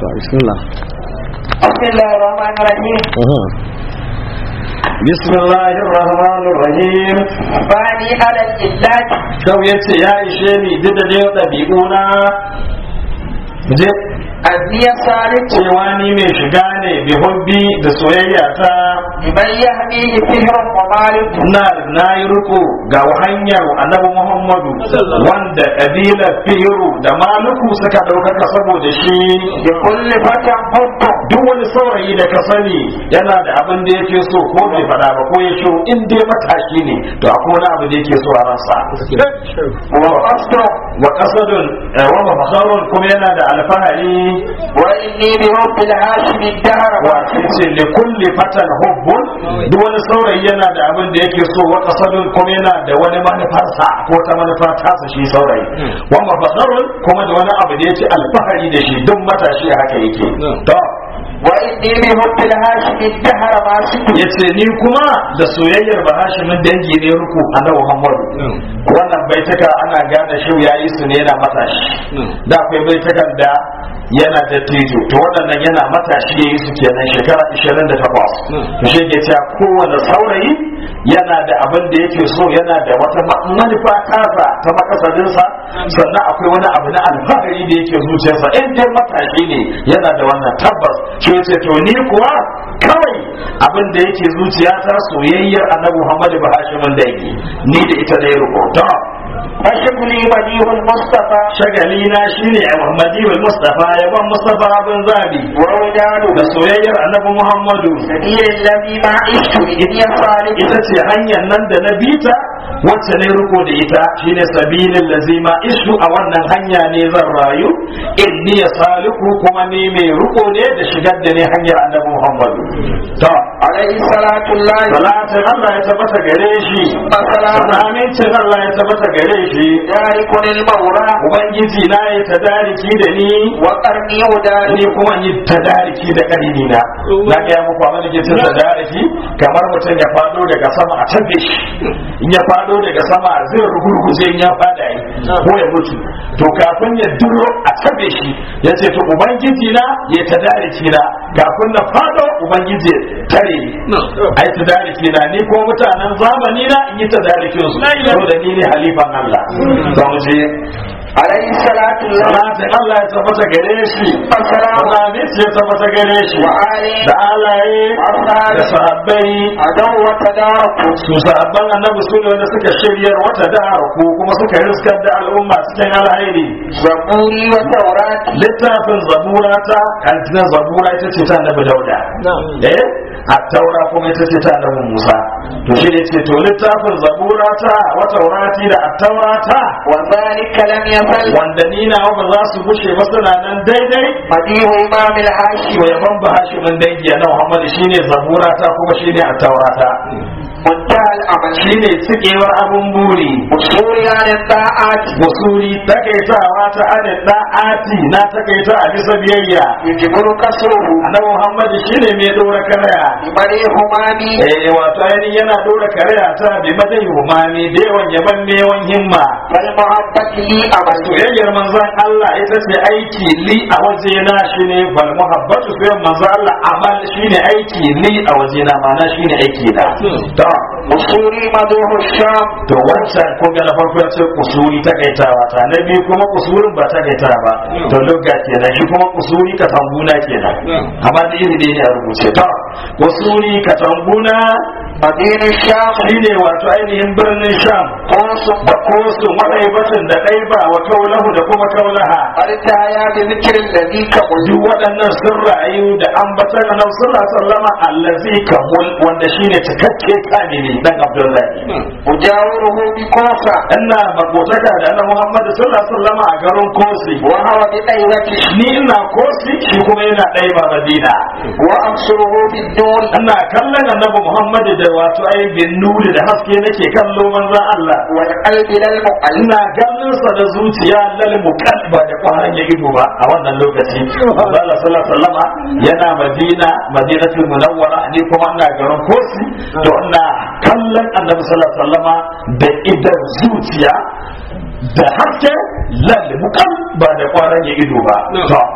to bismillah بسم الله الرحمن الرحيم بسم الله الرحمن الرحيم باني على الإلاج shau ya ce ya ishe ni duk da dai ɗabi'una je أني صالح cewa ni mai shiga ne bi hubbi da soyayya ta لمن يهديه فهر ومالك na na yi riko ga hanyar annabi muhammadu wanda ƙabilar firu da maluku suka ɗaukaka saboda shi لكل فتى حب duk wani saurayi da ka sani yana da abin da yake so ko bai faɗa ba ko ya shiru in dai matashi ne to akwai wani abu da yake so a ransa وقصد wa qasadun eh, wa mafakharun kuma yana da alfahari وإني بحب الهاشم الدهر wa ce li kulli fatan hubbun duk wani saurayi yana da abin da yake so wa qasadun kuma yana da wani manufarsa ko ta manufa tasa shi saurayi wa mafakharun kuma da wani abu da yake alfahari da shi duk matashi haka yake to وإني بحب الهاشم الدهر ما سكت yace ni kuma da soyayyar bahashimin dangi ne ruku annabi Muhammadu wannan baitaka ana gane shi yayi su ne yana matashi da akwai baitakan da yana da tijo to waɗannan yana matashi yayi su kenan shekara 28 to shi ke cewa kowane saurayi yana da abin da yake so yana da wata ma- manufa tasa ta makasadinsa sannan akwai wani abu na alfahari da yake zuciyarsa in dai matashi ne yana da wannan tabbas shi ce to ni kuwa kawai abin da yake zuciyata soyayyar annabi Muhammadu Bahashimin da yake ni da ita da ya rubuta فشغلي بديه المصطفى shagali na shine a Muhammadi wal Mustafa yaban Mustafa bin Zabi ووداده da soyayyar annabi Muhammadu سبيل الذي ما عشت إني صالح ita ce hanyar nan da na bita wacce ne riko da ita shine sabilin lazima isu a wannan hanya ne zan rayu inni ya saliku kuma ni mai riko ne da shigar da ne hanyar annabi Muhammadu to عليه صلاة الله salatin Allah ya tabbata gare shi وسلام amincin Allah ya tabbata gare shi ذلك المولى ubangiji na ya tadariki da ni وقرني وداري ni kuma yi tadariki da ƙarini na na ga muku abin da ke cin tadariki kamar mutum ya fado daga sama a tabbe shi in ya fado daga sama zai rugurguje in ya fada yi ko ya mutu to kafin ya duro a tabbe shi ya ce to ubangiji na ya tadariki na kafin na fado ubangiji ya tare ni ai tadariki na ni ko mutanen zamani na in yi tadarikin su to da ni ne halifan Allah za mu je عليه صلاة الله salatin Allah ya tabbata gare shi وسلام Amin ya tabbata gare shi وآله da alaye da sahabbai عدو وتدارك su sahabban annabi su ne wanda suka shiryar wata da ku kuma suka riskar da al'umma cikin alhairi زبوري وتوراة littafin zabura ta kantinan zabura ita ce ta annabi dauda eh a taura kuma ita ce ta annabi musa to shi ne ce to littafin zabura ta wa taurati da attaura ta وذلك لم يزل wanda ni na ba za su gushe ba suna nan daidai مديه إمام الهاشم to yaban ba hashimin dangi na Muhammad shine zabura ta kuma shine at-taurata منتهى الأمل shine cikewar abun buri وصولي عن الطاعات wasuri takaitawa ta adad da'ati na takaita a bisa biyayya يجبر كسره annabi Muhammad shine mai dora karaya بمري همامي eh wato ainihin yana dora karaya ta bi madai humami da yawan yaban mewan himma فالمحبة لي أمل soyayyar manzon Allah ita ce aiki li a wajena shine bal muhabbatu soyayyar manzon Allah amal shine aiki li a wajena ma'ana shine aiki na to وصولي مدوح الشام to wancan ko ga na farko ya ce kusuri ta kaitawa ta na biyu kuma kusurin ba ta kaita ba to lugga kenan shi kuma kusuri ka tambuna kenan amma da iri ne a rubuce to kusuri ka tambuna مدينة الشام shine wato ainihin birnin sham قوس da kosu maɗaibatin da ɗaiba wa kaulahu da kuma kaulaha التايا بذكر الذي كقل duk waɗannan sun rayu da ambatan annabi sallallahu alaihi wasallam allazi kamul wanda shine cikakke kamili dan abdullahi أجاوره بكوفة ina makotaka da annabi muhammad sallallahu alaihi wasallam a garin kosi وهو بأيوته ni ina kosi shi kuma yana ɗaya ba madina وأبصره بالدور ina kallon annabi muhammad da wato ai bin nuri da haske nake kallo manzon Allah والقلب للمقل ina ganin sa da zuciya lal mukalba da kwaran ya ido ba a wannan lokaci Allah sallallahu alaihi wasallama yana Madina Madinatul Munawwara ni kuma ina garin Kosi to ina kallon Annabi sallallahu alaihi wasallama da idan zuciya da haske lal mukal ba da kwaran ya ido ba to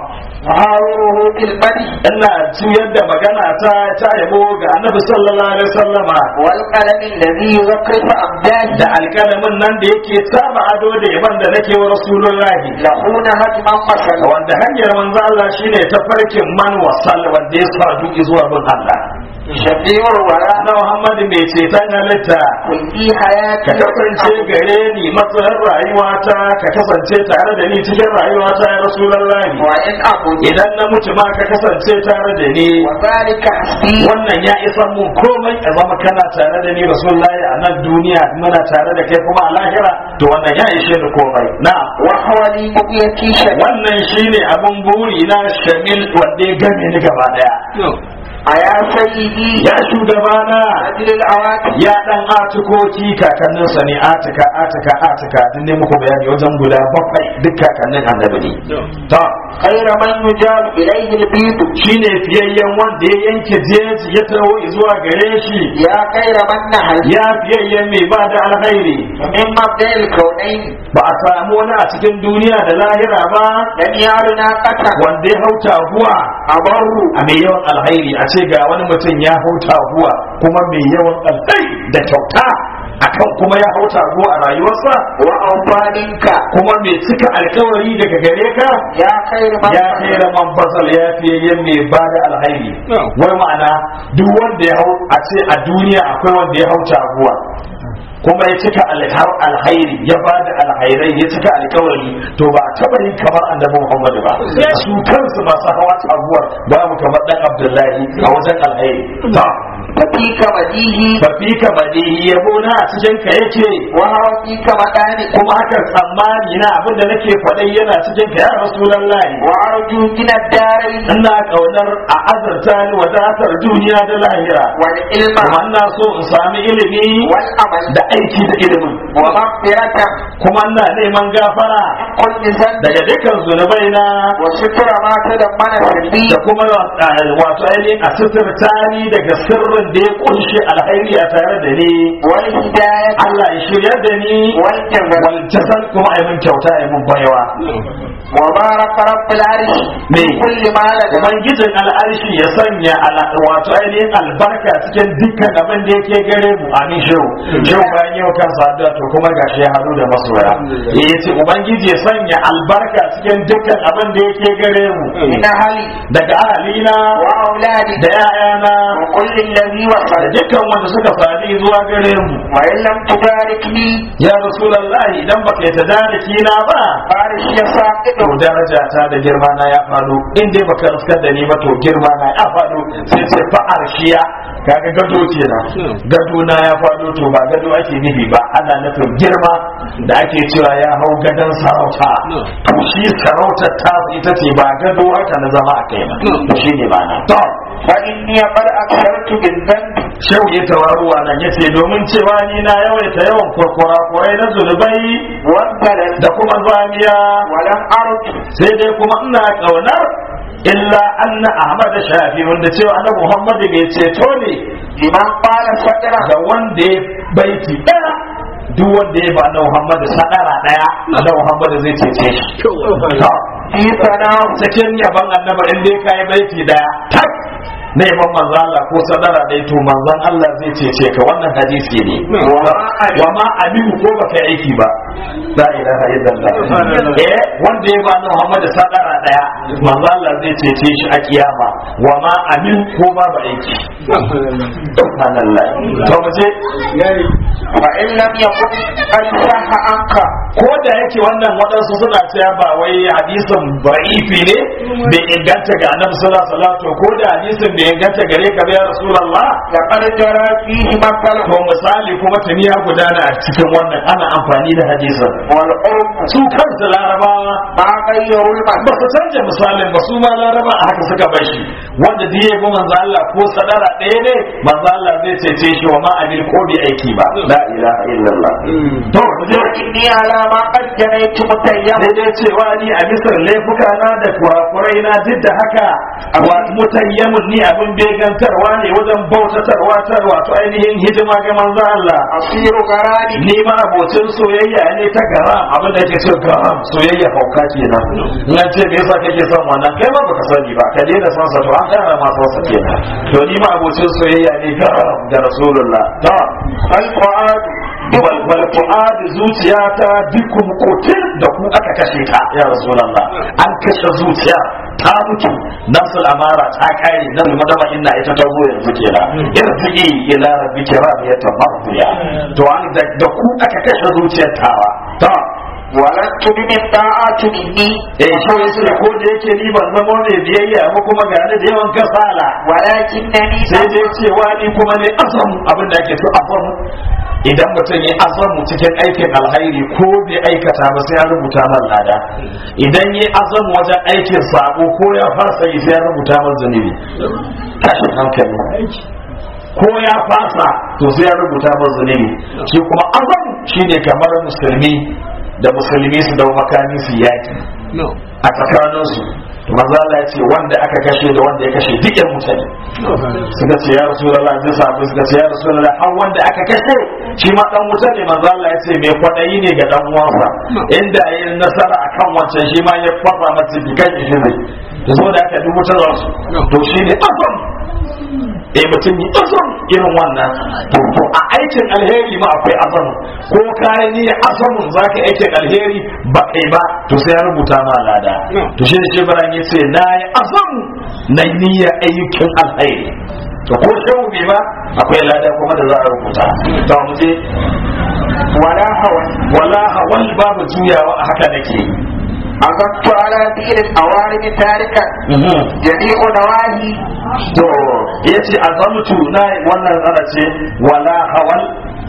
أحاوره بالبدء ina juyar da magana ta ta yabo ga annabi sallallahu alaihi wasallama والقلم الذي يزخرف da أبدانه alƙalamin nan da yake saba ado da yaban da nake wa rasulullahi لهون هجما مثلا wanda hanyar manzo Allah shine tafarkin man wasal wanda ya sadu zuwa bin Allah شفيع الوراء na Muhammad mai ceton halitta في ka حياتي kasance gare ni matsayin rayuwata ka kasance tare da ni cikin rayuwata ya rasulullahi وإن أموت idan na mutu ma ka kasance tare da ni وذلك حسبي wannan ya isa mun komai a zama kana tare da ni rasulullahi a nan duniya muna tare da kai kuma a lahira to wannan ya ishe ni komai na وهو لي بقيتي شفيع wannan shine abin buri na shamil wanda ya game ni gaba daya أيا سيدي ya shugabana أجل العواقب ya dan atikoki kakanninsa ne atika atika atika din ne muku bayani wajen guda bakwai duk kakannin annabi ne to خير من يجاب إليه البيض shine fiyayyen wanda ya yanke jeji ya taho zuwa gare shi يا خير من نهل ya fiyayyen mai ba da alkhairi من مبدأ الكونين ba a samu wani a cikin duniya da lahira ba لم يعلنا قتل wanda ya hauta huwa أبر a mai yawan alkhairi a ce ga wani mutum ya hauta huwa kuma mai yawan alkhairi da kyauta akan kuma ya hauta huwa a rayuwarsa وأوفى منك kuma mai cika alkawari daga gare ka يا خير من ya kai da man fasal ya fiye yin mai ba da alhairi wai ma'ana duk wanda ya hau a ce a duniya akwai wanda ya hau taguwa kuma ya cika alhar- alhairi ya ba da alhairai ya cika alkawari to ba a taba yin kamar annabi muhammadu ba su kansu masu hawa taguwar babu kamar dan abdullahi a wajen alhairi ta ففيك مديه ba fi ka badihi yabo na a cikin ka yake وهو فيك مداني kuma haka tsammani na abin da nake faɗai yana cikin ka ya rasulullahi وأرجو من الدارين ina kaunar a azurta ni wadatar duniya da lahira والعلم kuma ina so in sami ilimi والعمل da aiki da ilimin ومغفرة kuma ina neman gafara كل ذنب daga dukkan zunubai na وستر ما تضمن سري da kuma uh, wato ainihin a suturta ni daga sirrin da ya kunshe alhairi a tare da ni والهداية Allah ya shirya da ni والجزاء wal jazal kuma ai mun kyauta ai mun baiwa وبارك رب العرش Me? كل ما لدى ubangijin al'arshi ya sanya ala- wato ainihin albarka cikin dukkan abin da yake gare mu amin shehu shehu bayan yau kan saduwa to kuma gashi ya haɗu da masoya ya ce ubangiji ya sanya albarka cikin dukkan abin da yake gare mu من أهلي daga ahalina وأولادي da 'ya'yana وكل الذي da وصل dukkan wanda suka sadi zuwa gare mu وإن لم تباركني ya rasulullahi idan baka yi tadariki na ba فارش يساقط to daraja ta da girma na ya faɗo in dai baka riskar da ni ba to girma na ya faɗo sai ce fa'ar shiya kaga gado kenan gado na ya faɗo to ba gado ake nufi ba ana nufin girma da ake cewa ya hau gadon sarauta to shi sarautar ta ita ce ba gado haka na zama a kai ba to shi ne ba na to فإني قد أكثرت بالذنب shehu ya tawaruwa nan yace domin cewa ni na yawaita yawan kurkura kurai na zunubai والبلد da kuma zamiya ولم أرد sai dai kuma ina kaunar illa anna ahmad shafi wanda cewa annabi muhammad bai ceto ne لمن قال سكرا da wanda ya baiti daya duk wanda ya ba na muhammad sadara daya annabi muhammad zai cece shi To, في ثناء cikin yaban annabi in dai kai baiti daya tak na yaban manzon Allah ko sadara dai to manzon Allah zai cece ka wannan hadisi ne wa ma aminu ko baka yi aiki ba la ilaha illallah eh wanda ya ba na Muhammad sadara daya manzo Allah zai cece shi a kiyama wa ma amin ko ba ba aiki subhanallah to mu je فإن لم يكن قد صح عنك ko da yake wannan waɗansu suna cewa ba wai hadisin ba'ifi ne bai inganta ga annabi sallallahu alaihi wasallam to ko da hadisin bai inganta gare ka ba ya rasulullah لقد جرى فيه مثلا to misali kuma tuni ya gudana a cikin wannan ana amfani da hadisin والعرف su kansu larabawa ما غيروا ba المثل su canja misalin ba su ma laraba a haka suka bar shi wanda da ya bi manzo Allah ko sadara ɗaya ne manzo Allah zai cece shi wa ma abil ko bi aiki ba la ilaha illallah to mu je إني على ما قد جنيت متيم sai dai cewa ni a misar laifuka na da kurakurai na duk da haka wa mutayyamun ni abin begantarwa ne wajen bautatarwa ta wato ainihin hidima ga manzo Allah أصير غراني ni ma abocin soyayya ne ta garam abin da yake ce garam soyayya hauka kenan in an ce me yasa kake son wannan kai ma baka sani ba ka daina son sa to an kara ma son sa kenan to ni ma abocin soyayya ne garam da rasulullah ta الفؤاد wal wal fuad zuciyata bikum qutil da ku aka kashe ta ya rasulullah an kashe zuciya ta mutu nafsul amara ta kare nan madama inna ita ta zo yanzu kenan irji ila rabbika radiyatan mardiya to an da da ku aka kashe zuciyar tawa ta ولست بمن طاعة مني eh shi yace ko da yake ni ban zama ne biyayya ba kuma ga ni da yawan kasala ولكنني sai dai cewa ni kuma ne azam abin da ake so azam idan mutum ya azamu cikin aikin alhairi ko bai aikata ba sai ya rubuta man lada idan ya azamu wajen aikin sabo ko ya fasa yi sai ya rubuta man zunubi tashin hankali ko ya fasa to sai ya rubuta man zunubi shi kuma azam shine kamar musulmi da musulmi su dau makami su yaki a tsakaninsu to manzo Allah ya ce wanda aka kashe da wanda ya kashe duk yan mutane suka ce ya rasulullah zai samu suka ce ya rasulullah har wanda aka kashe shi ma dan wuta ne manzo Allah ya ce mai kwadayi ne ga dan uwansa inda yayin nasara akan wancan shi ma ya fasa masa bikan shi ne da zo da aka dubu ta su to shi ne azam eh mutum yi azam irin wannan to to a aikin alheri ma akwai azam ko kayan ni azamun zaka aikin alheri ba kai ba to sai ya rubuta ma lada to shi ne shebran ya ce na yi azam na niyyar ayyukan alheri to ko shehu bai ba akwai lada kuma da za a rubuta to mu je ولا هوى wala hawal babu juyawa a haka nake عزمت على دين الأوارم تاركا جميع نواهي to yace azamtu na wannan tsara ce wala hawal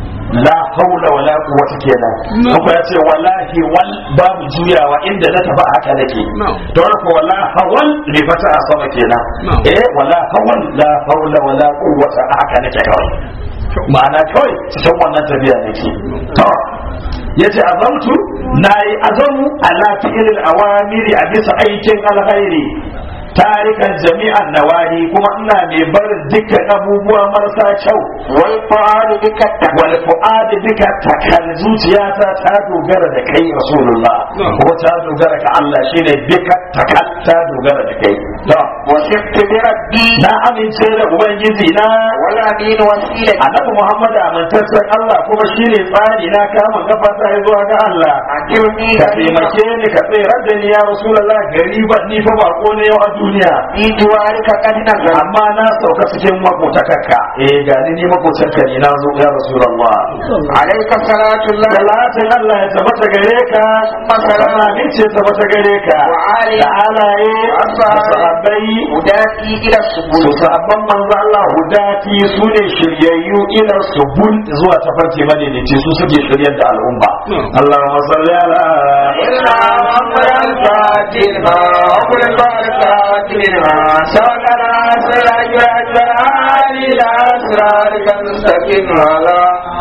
la haula wala quwwata kenan kuma yace wallahi wal babu juyawa inda na tafi haka nake to wannan ko wala hawal ne fata a sama kenan eh wala hawal la haula wala quwwata haka nake kawai ma'ana kawai cikin wannan tafiya nake to yace azamtu nayi azamu ala fi'il awamiri a bisa aikin alkhairi tarikan jami'an nawahi kuma ina mai barin dukkan abubuwa marasa kyau والفؤاد بك التقوى wal fu'ad bika takal zuciyata ta dogara da kai rasulullah kuma ta dogara ga Allah shine bika takal ta dogara da kai to وثقت بربي na amince da ubangiji na والأمين وسيلتي annabi Muhammad amintaccen Allah kuma shine tsari na kama kafa ta zuwa ga Allah أجرني ka غريبا taimake ni ka tsere da ni ya rasulullah gariban ni fa bako ne yau a duniya في جوارك قد نزل amma na sauka cikin makotakarka eh ga ni ni makotarka ne na zo ya rasulullah عليك صلاة الله salatin Allah ya tabbata gare ka masana ne ce tabbata gare ka Wa ali. da alaye da Ashabi. sahabbai هداتي إلى su السبل sahabban manzo Allah hudati su ne shiryayyu ila subul zuwa tafarki madaidaici su suke shiryar da al'umma Allahumma salli ala إلا أمر الفاتن ما أمر الفاتن ما سوكنا سلاج الأجرار إلى أسرارك المستقيم على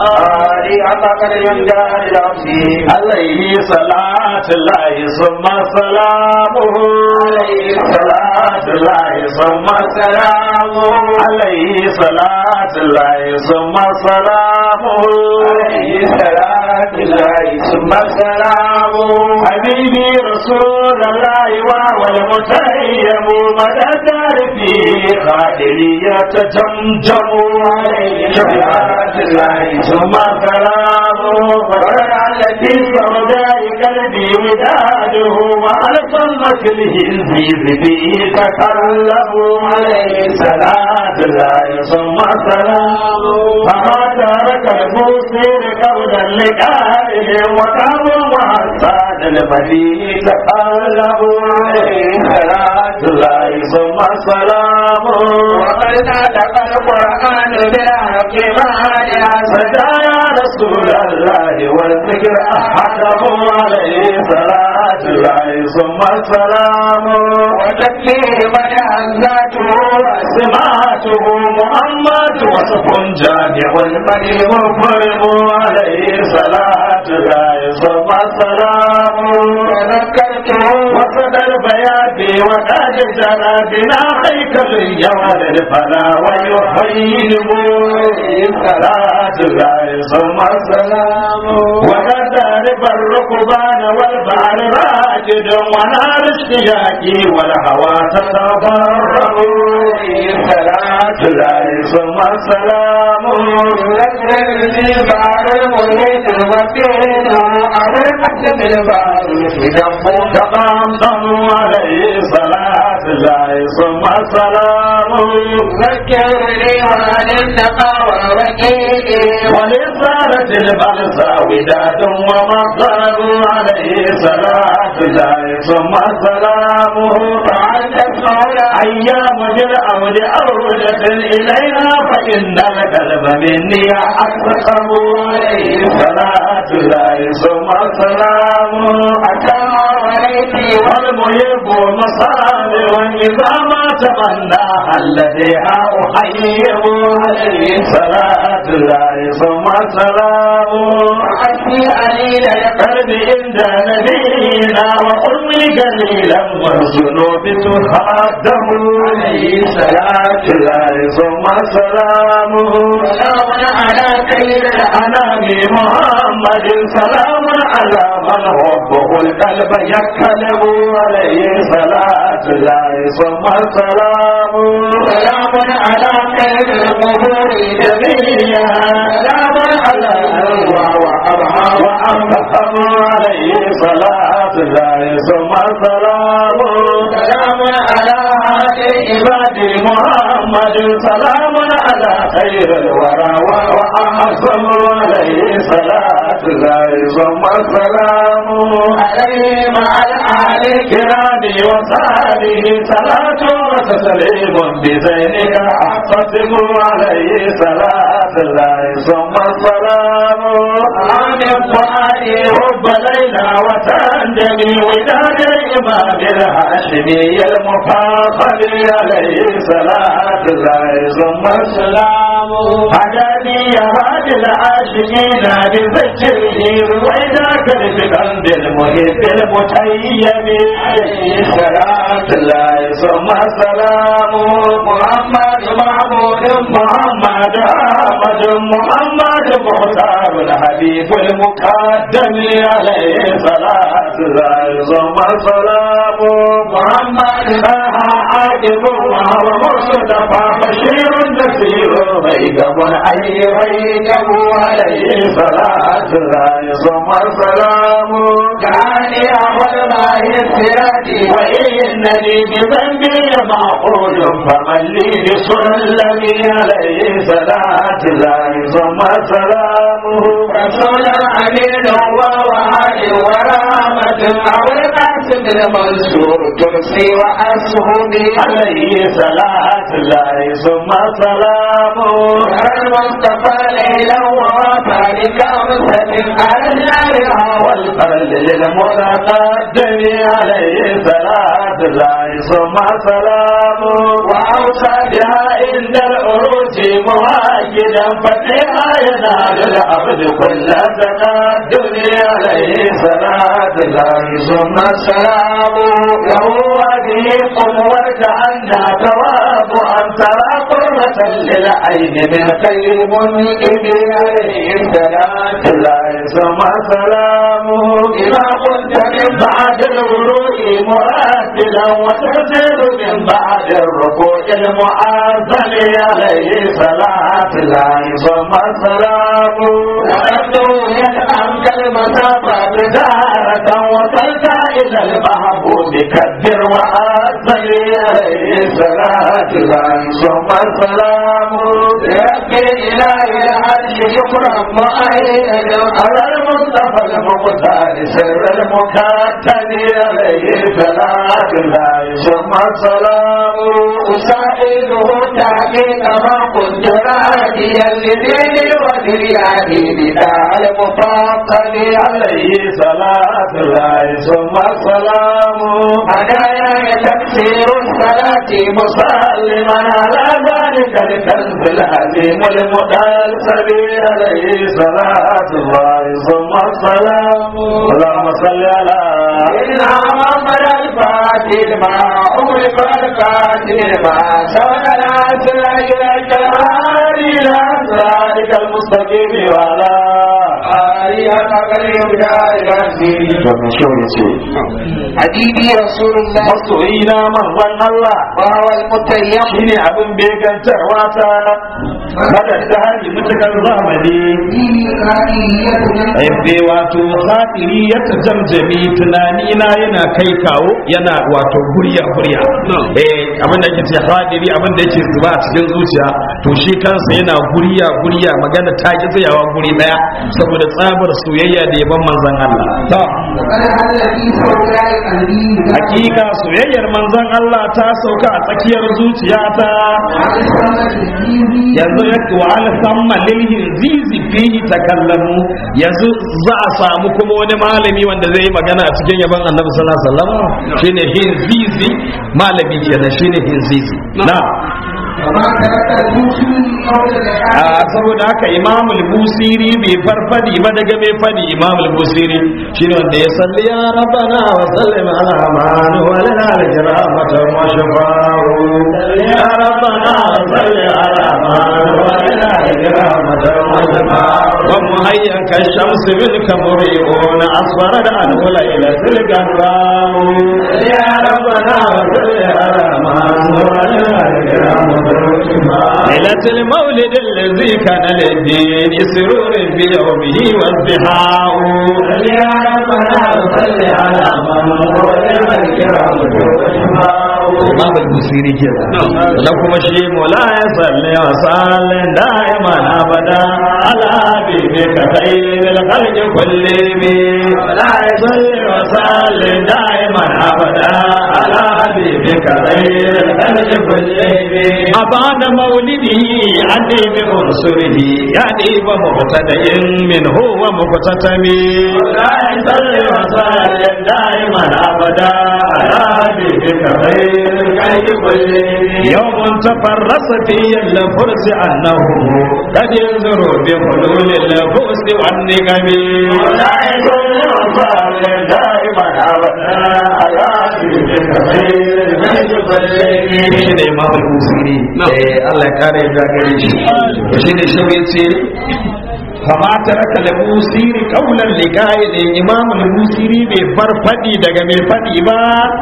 آلي أمك الجندار العظيم عليه صلاة الله ثم سلامه عليه صلاة الله ثم سلامه عليه صلاة الله ثم سلامه عليه صلاة الله ثم سلامه حبيبي رسول الله وهو المتيم مدى تعرفي خادري يتجمجم عليه صلاة الله ثم سلامه فرع التي سوداء قلبي وداده وألقى الهزيز به تكلم عليه صلاة الله ثم سلامه فما ترك المسير قبل اللقاء وكان وحسان المدين تكلم عليه صلاة الله ثم سلامه وقد نطق القرآن بالحق مانعا فدا يا رسول الله والذكر أحده عليه صلاة الله ثم السلام وتكفيه من أنزاته سماته محمد وصف جامع المني مفرم عليه صلاة الله ثم السلام تذكرته وصدر بيان وقد جرى بنا هيكل الجواد فلا ويحييهم صلاة الله ثم السلام وقد تعرف الركبان والبحر راجد ونار اشتياقي والهوى تتضرر صلاة الله ثم السلام لكن بعد المريد المكين على الحكم الباري دمه تقام عليه صلاة الله ثم السلام ذكرني عن التقوى وكيلي ولصارت البلسى وداد ومصدر عليه صلاة الله ثم السلام وعند الصلاة أيام بالأول أولة إلينا فإن القلب مني أقسم عليه صلاة الله ثم السلام أتى عليك والمحب مصابر إذا ما تمنى الذي أحييه عليه صلاة الله ثم السلام وحسبي قليلا قلبي عند نبينا وأمي قليلا والذنوب تخاده عليه صلاة الله ثم السلام سلام على خير أنا بمحمد سلام على من حبه القلب يكلم عليه صلاة الله ثم السلام سلام على خير القبور جميعا سلام على الأرواح وأبها وأنفهم عليه صلاة الله ثم السلام سلام على هذه عباد محمد سلام على خير الورى وأحسن عليه صلاة الله ثم السلام عليه مع الآل كرامي وصحبه صلاة وتسليم بزينك أحقسم عليه صلاة الله ثم السلام عن الفؤاد حب ليلى وتندمي وداد الإمام الهاشمي المفاخر عليه صلاة الله ثم السلام هداني يا هادي العاشقين بذكره رويداك بقلب المحب المتيم عليه صلاة الله ثم السلام محمد محمود محمد أحمد محمد مختار الحبيب المقدم عليه صلاة الله ثم السلام محمد عاقب وهو مصطفى بشير نذير ريقب أي ريقب عليه صلاة الله ثم السلام كاني أول ما يسرتي وإنني بذنبي معقول فمن لي بسلمي عليه صلاة الله ثم سلامه رسول أمين ووعد ورحمة أو القاسم المنصور ترسي وأسهمي عليه صلاة الله ثم سلامه المصطفى ليلا ووفى لكامسة على النار والفرد للمتقدم عليه صلاة الله ثم سلامه وأوصى بها عند العروج مواجدا فتحها ينال العبد كل تقدم عليه صلاة الله ثم سلامه له هذه قوة أنها ثواب أن ترى قرة للعين من خير منئم عليه صلاة الله ثم سلامه إذا كنت من بعد الغروب مرتلا وتنزل من بعد الركوع المعظم عليه صلاة الله ثم سلامه وأنه يدعم المسافة تجارة وصلت إلى المحبوب كبر وأصل عليه صلاة الله ثم السلام رب الإله العرش شكرا مؤيدا على المصطفى المختار سر المكتب عليه صلاة الله ثم السلام أسائله تحقيق ما كنت راجيا لديني ودرياني بداع المفاقد عليه صلاة الله ثم السلام هدايا تكسير الصلاة مسلما على ذلك الكنز العظيم المدلسل عليه صلاة الله ثم السلام اللهم صل على إلا محمد الفاتح الماء أغلق القاتل الماء سبق العسل إليك الهادي إلى ذلك المستقيم وعلى آلية قريب دار الدين domin shi ya ce حبيبي رسول الله masoyina manzon Allah وهو المتيم shine abin begantarwa ta kada ta hali mutukar zamani Aibe wato khatiri ya tajamjami tunani na yana kai kawo yana wato guriya guriya eh abin da yake ce khatiri abin da yake zuba a cikin zuciya to shi kansa yana guriya guriya magana ta ki tsayawa guri daya saboda tsabar soyayya da yaban manzon Allah to hakika soyayyar manzon Allah ta sauka a tsakiyar zuciyata yanzu ya wa al samma lil hinzizi fihi takallamu yanzu za a samu kuma wani malami wanda zai yi magana a cikin yaban annabi sallallahu alaihi wasallam shine hinzizi malami kenan shine hinzizi na a saboda haka imam al-busiri bai farfadi ba daga mai fadi imam al-busiri shine wanda ya salli ya rabbana wa sallim ala man wa lana al-kiramata wa shafa'u ya rabbana wa salli ala man wa lana al-kiramata wa shafa'u wa muhayyan ka shamsi bil kamri'un asfara da al-ula ila tilgaramu ya rabbana wa salli ala man wa lana al-kiramata wa shafa'u ليلة المولد الذي كان للدين سرور بيومه وازدحاء يا ربنا صل على من هو الكرام Imam al-Busiri ke na kuma shi mola ya salli wa sallin da'iman abada ala habibi ka khairil khalqi kullimi la ya salli wa sallin da'iman abada ala habibi ka khairil khalqi kullimi abana maulidihi adi bi unsurihi yani wa mubtada'in min huwa mubtatami la ya salli wa sallin da'iman abada ala habibi ka khairil يوم تفرس فيه الفرس أنه قد ينظر بحلول الفؤس والنقم ولا يكون وصال دائما أبدا على shi ne imamul musiri Allah ya kare ya gare shi shi ne shi ya ce fama taraka da musiri kaulan likai ne imam musiri bai bar fadi daga mai fadi ba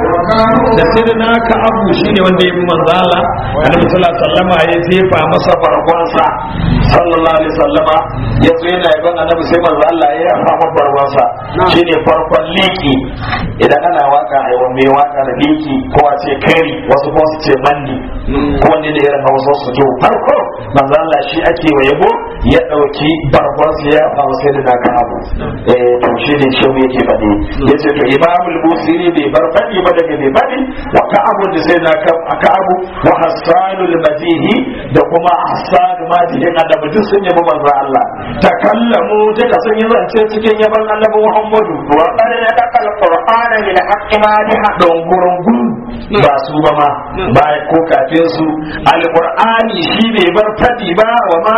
da sirna ka abu shine wanda ya bi manzala annabi sallallahu alaihi wasallama ya jefa masa bargonsa sallallahu alaihi wasallama ya zo yana yaban annabi sai manzo Allah ya yafa masa bargonsa shine farkon liki idan ana waka a yawan mai waka da liki ko a ce kari wasu kuma su ce mandi ko wani da irin hausa su to farko manzo Allah shi ake wa yabo ya dauki bargonsa ya yafa masa da naka abu eh to shi ne shi yake faɗi yace to imamul busiri bai bar faɗi ba daga bai faɗi wa ka'abu da sai na ka'abu wa hassanul madihi da kuma hassan madihi annabi duk sun yabi manzo Allah takallamu duka sun yi zance cikin yaban annabi Muhammadu wa qad yadaqa al-qur'ana min haqqi madiha don gurungun ba su ba ma ba ko kafin su alqur'ani shi bai bar faɗi ba wa ma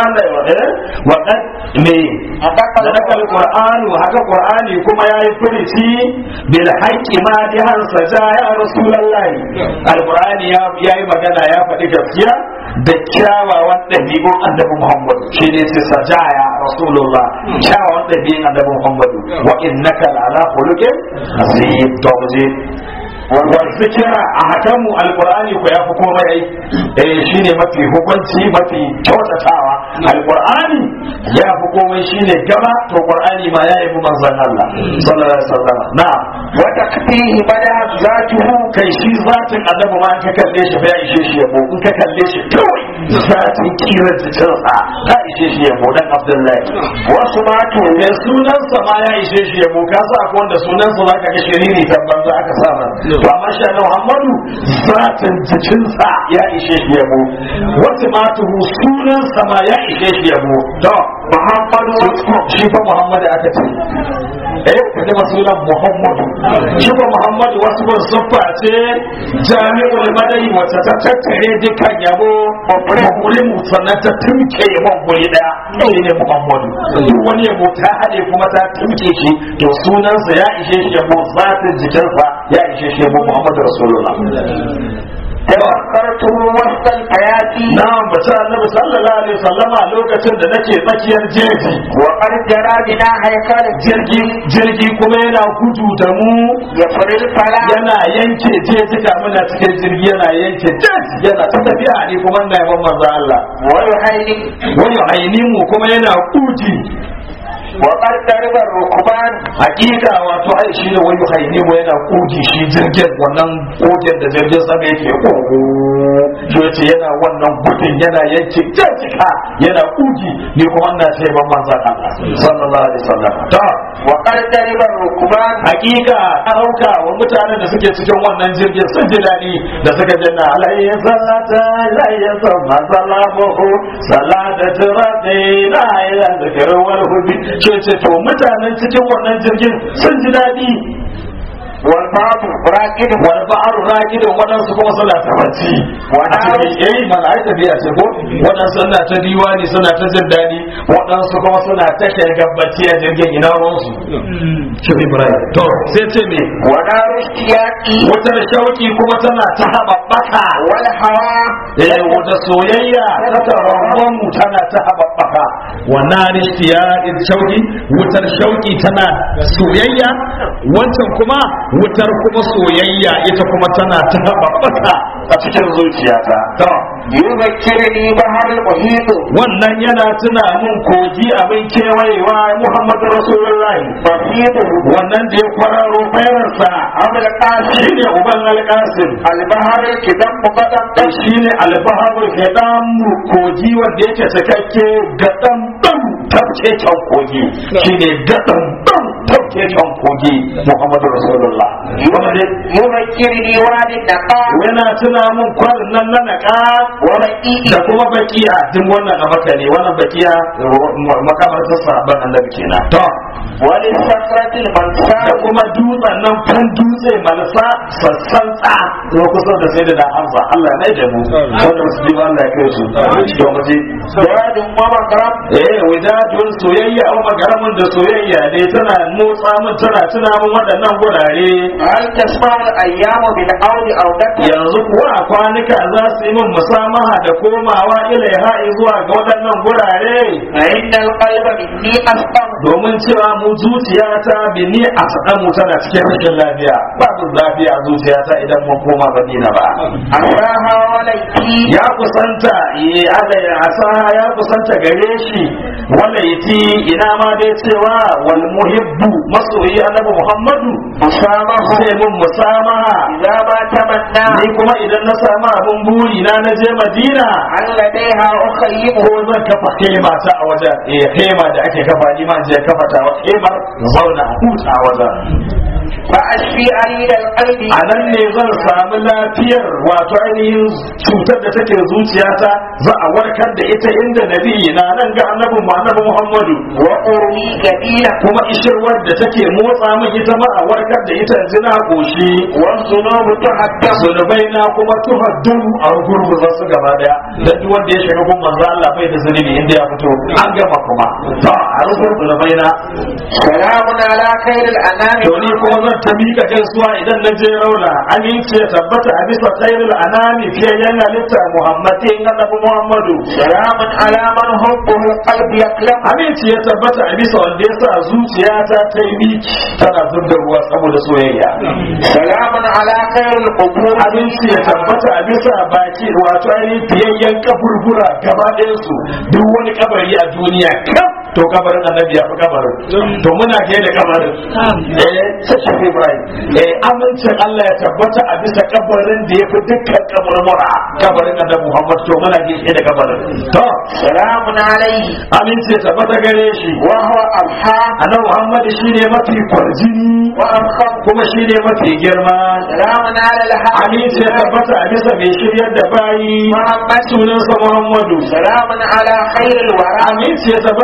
wa qad me yadaqa al-qur'anu haka qur'ani kuma yayi furici bil haqqi madihan saja ya rasulullahi alqur'ani ya yayi magana ya faɗi gaskiya da kyawawan ɗabi'un annabi Muhammad shi ne sai sajaya rasulullah kyawawan ɗabi'un annabi Muhammad wa innaka la'ala khuluqin azim to muje wa zikira a hakamu alqur'ani ko yafi komai ai eh shine mafi hukunci mafi kyautatawa alqur'ani ya fi komai shine gaba to qur'ani ma ya yi manzon Allah sallallahu alaihi wasallam na'am wa takfihi bada zatuhu kai shi zatin annabi ma in ka kalle shi fa ya ishe shi yabo in ka kalle shi kawai zatin kirar jikinsa ta ishe shi yabo dan abdullahi wasu ma to mai sunansa ma ya ishe shi yabo ka sa ko wanda sunansa za ka ga shiriri tabban za aka sa man to amma shi annabi muhammadu zatin jikinsa ya ishe shi yabo wasu ma to sunansa ma ya ishe shi yabo to muhammadu shi fa muhammadu aka ce eh kaje masulan muhammadu shi ko muhammadu wasu ban suffa ce jami'ul madani wacce ta tattare dukkan yabo guri mu sannan ta tumke yabon guri daya shi ne muhammadu duk wani yabo ta haɗe kuma ta tumke shi to sunansa ya ishe shi yabo zatin jikinsa ya ishe shi yabo muhammadu rasulullah تذكرته وسط الحياة na'am bace annabi sallallahu alaihi wasallama lokacin da nake tsakiyar jeji وقد جرى بنا هيكل jirgi jirgi kuma yana gudu da mu يفر الفلا yana yanke jejika muna cikin jirgi yana yanke jeji yana ta tafiya ne kuma na yaban manzo Allah ويهيئ wani aini mu kuma yana kuji وقد ضرب الركبان hakika wato ai shi ne wani haini mu yana kuji shi jirgin wannan kogin da jirgin sama yake kogo shi yace yana wannan gudun yana yanke jejika yana kuji ni kuma ina ce ban manzo Allah sallallahu alaihi wasallam ta وقد ضرب الركبان hakika ɗauka wa mutanen da suke cikin wannan jirgin sun ji daɗi da suka janna alayhi sallata alayhi sama salamuhu salata tirafi na ila zikir wal hubi ce ce to mutanen cikin wannan jirgin sun ji daɗi والبعض راكد wal ba'ar raqidun wadansu kuma suna ta bacci a cikin eh mana ai tabi'a ce ko wadansu suna ta diwani suna ta jin daɗi wadansu kuma suna ta shirgar bacci a jirgin ina ruwansu shi Ibrahim to sai ce me ونار اشتياق wutar shauki kuma tana ta haɓaɓɓaka والهوى eh wata soyayya ta taron mu tana ta haɓaɓɓaka wannan rishiya shauki wutar shauki tana soyayya wancan kuma wutar kuma soyayya ita kuma tana ta haɓaɓɓaka a cikin zuciyata to يذكرني بحر المحيط wannan yana tuna mun kogi abin kewayewa muhammadu rasulullahi بسيطه wannan da ya kwararo bayarsa أبو القاسم shi ne uban alƙasim البحر الكدم مقدم dan shi ne albaharul hidam kogi wanda yake cikakke gadan dan tafke kan kogi shi ne gadan dan tafke kan kogi muhammadu rasulullah wanda dai يذكرني وادي النقاء yana tuna mun kwarin nan na naka ورقيق da kuma bakiya duk wannan a maka ne wannan bakiya makamar ta sahabban annabi kenan to وللصخرة da المنساء kuma dutsen nan fan dutse malasa sassan tsa ko kusa da sai da hamza Allah ya da mu wanda su ji Allah ya kai su to mu ji زاد ومغرب eh wadadun soyayya au magaramin da soyayya ne tana motsa mun tana tuna mun waɗannan gurare هل تسمع الأيام بالعود أو دكا yanzu kuwa a kwanuka za su yi min musamaha da komawa ilaiha zuwa ga waɗannan gurare فإن القلب مني أسقم domin cewa mu zuciyata bini a mu tana cikin rashin lafiya babu lafiya a zuciyata idan mun koma madina ba أساها وليتي ya kusanta ye ala ya asa ya kusanta gare shi wala yati ina ma dai cewa wal muhibbu masoyi annabi muhammadu مسامه sai mun musamaha إذا ما تمنى ni kuma idan na samu abun buri na na je madina عن لديها أخيبه ko zan kafa hema ta a wajen eh hema da ake kafa ni ma je kafa ta wa hemar zauna a huta a wajen فأشفي أريد القلب a nan ne zan samu lafiyar wato ainihin cutar da take zuciyata za a warkar da ita inda nabi na nan ga annabi mu annabi Muhammadu وأروي جديلا kuma ishirwar da take motsa min ita ma a warkar da ita yanzu na goshi والذنوب تحكم zunubai na kuma tuhaddun a gurguza su gaba daya da duk wanda ya shiga gun manzo Allah bai da zunubi inda ya fito an gama kuma to a rubar zunubai na سلام على خير الأنام to ni kuma zan ta mika gaisuwa idan na je rauna aminci ya tabbata a bisa khairul anami fiye yan halitta muhammadin annabi muhammadu سلام على من حبه القلب يقلم aminci ya tabbata a bisa wanda ya sa zuciyata ta yi miki tana zub da ruwa saboda soyayya سلام على خير القبور aminci ya tabbata a bisa baki wato ainihin fiyayyen kaburbura gaba ɗayansu duk wani kabari a duniya kaf to kabarin annabi ya fi kabarin to muna ke da kabarin eh sai shafi ibrahim eh amincin Allah ya tabbata a bisa kabarin da ya fi dukkan kaburbura kabarin annabi muhammad to muna ke da kabarin to سلام عليه aminci ya tabbata gare shi وهو أضحى annabi muhammad shine mafi kwarjini وأرخم kuma shine mafi girma سلام على الحق aminci ya tabbata a bisa mai shiryar da bayi محمد sunansa muhammadu سلام على خير الورى aminci ya tabbata a bisa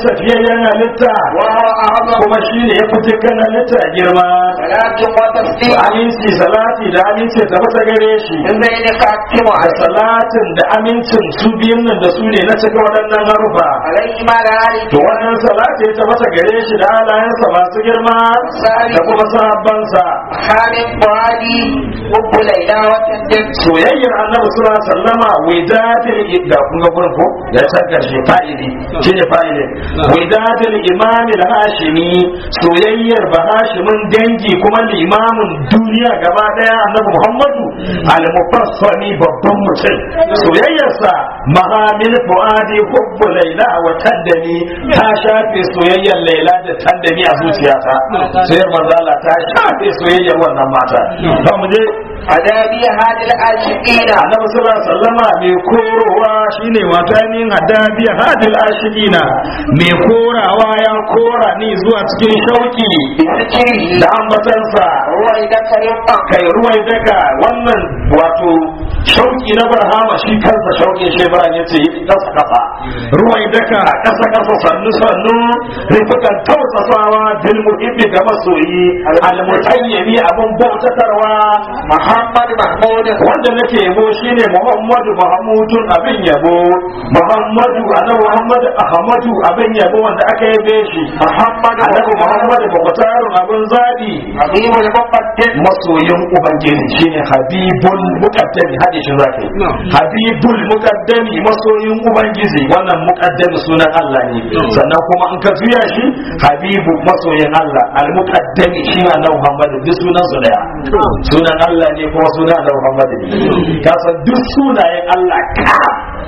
tafiyayyen halitta وهو أعظم kuma shi ne ya fi dukkan halitta girma صلاة وتسليم aminci salati da aminci ta masa gare shi من بين خاتم da salatin da amincin su biyun nan da su ne na cika waɗannan harufa عليه ما لا to wannan salati ta masa gare shi da halayensa masu girma da kuma sahabbansa حامد فؤادي حب ليلى وتندم soyayyar annabi sallallahu alaihi wasallama widatul da kun ga gurin ko ya san karshe fa'ili shine fa'ili widatul imam al-hashimi soyayyar bahashimin dangi kuma limamin duniya gaba daya annabi muhammadu al-mufassali babban mutum soyayyarsa mahamil fuadi hubbu laila wa taddani ta shafe soyayyar laila da taddani a zuciyata soyayyar manzala ta shafe soyayyar wannan mata ba mu je أدابي هذه العاشقين annabi sallallahu alaihi wasallama mai korowa shine wato ainihin hadabi hadil ashidina mai korawa ya kora ni zuwa cikin shauki بذكره da ambatansa هو إذا كريم kai ruwai daga wannan wato shauki na barhama shi kansa shauki shi bara ya ce kasa kasa ruwai daga kasa kasa sannu sannu rifukan tausasawa bil muhibbi ga masoyi al mutayyimi abun bautatarwa محمد محمود wanda nake yabo shine Muhammadu Muhammadun abin yabo Muhammadu annabi Muhammadu Ahmadu abin yabo wanda aka yabe shi محمد annabi Muhammadu Bakwataru abin zabi حبيب المقدم masoyin ubangiji shine Habibul Muqaddami hadi shi zaka yi Habibul Muqaddami masoyin ubangiji wannan muqaddami sunan Allah ne sannan kuma in ka juya shi Habibu masoyin Allah al Muqaddami shi ne annabi Muhammadu duk sunan su daya sunan Allah ne kuma sunan annabi Muhammadu ne ka san duk sunayen Allah ka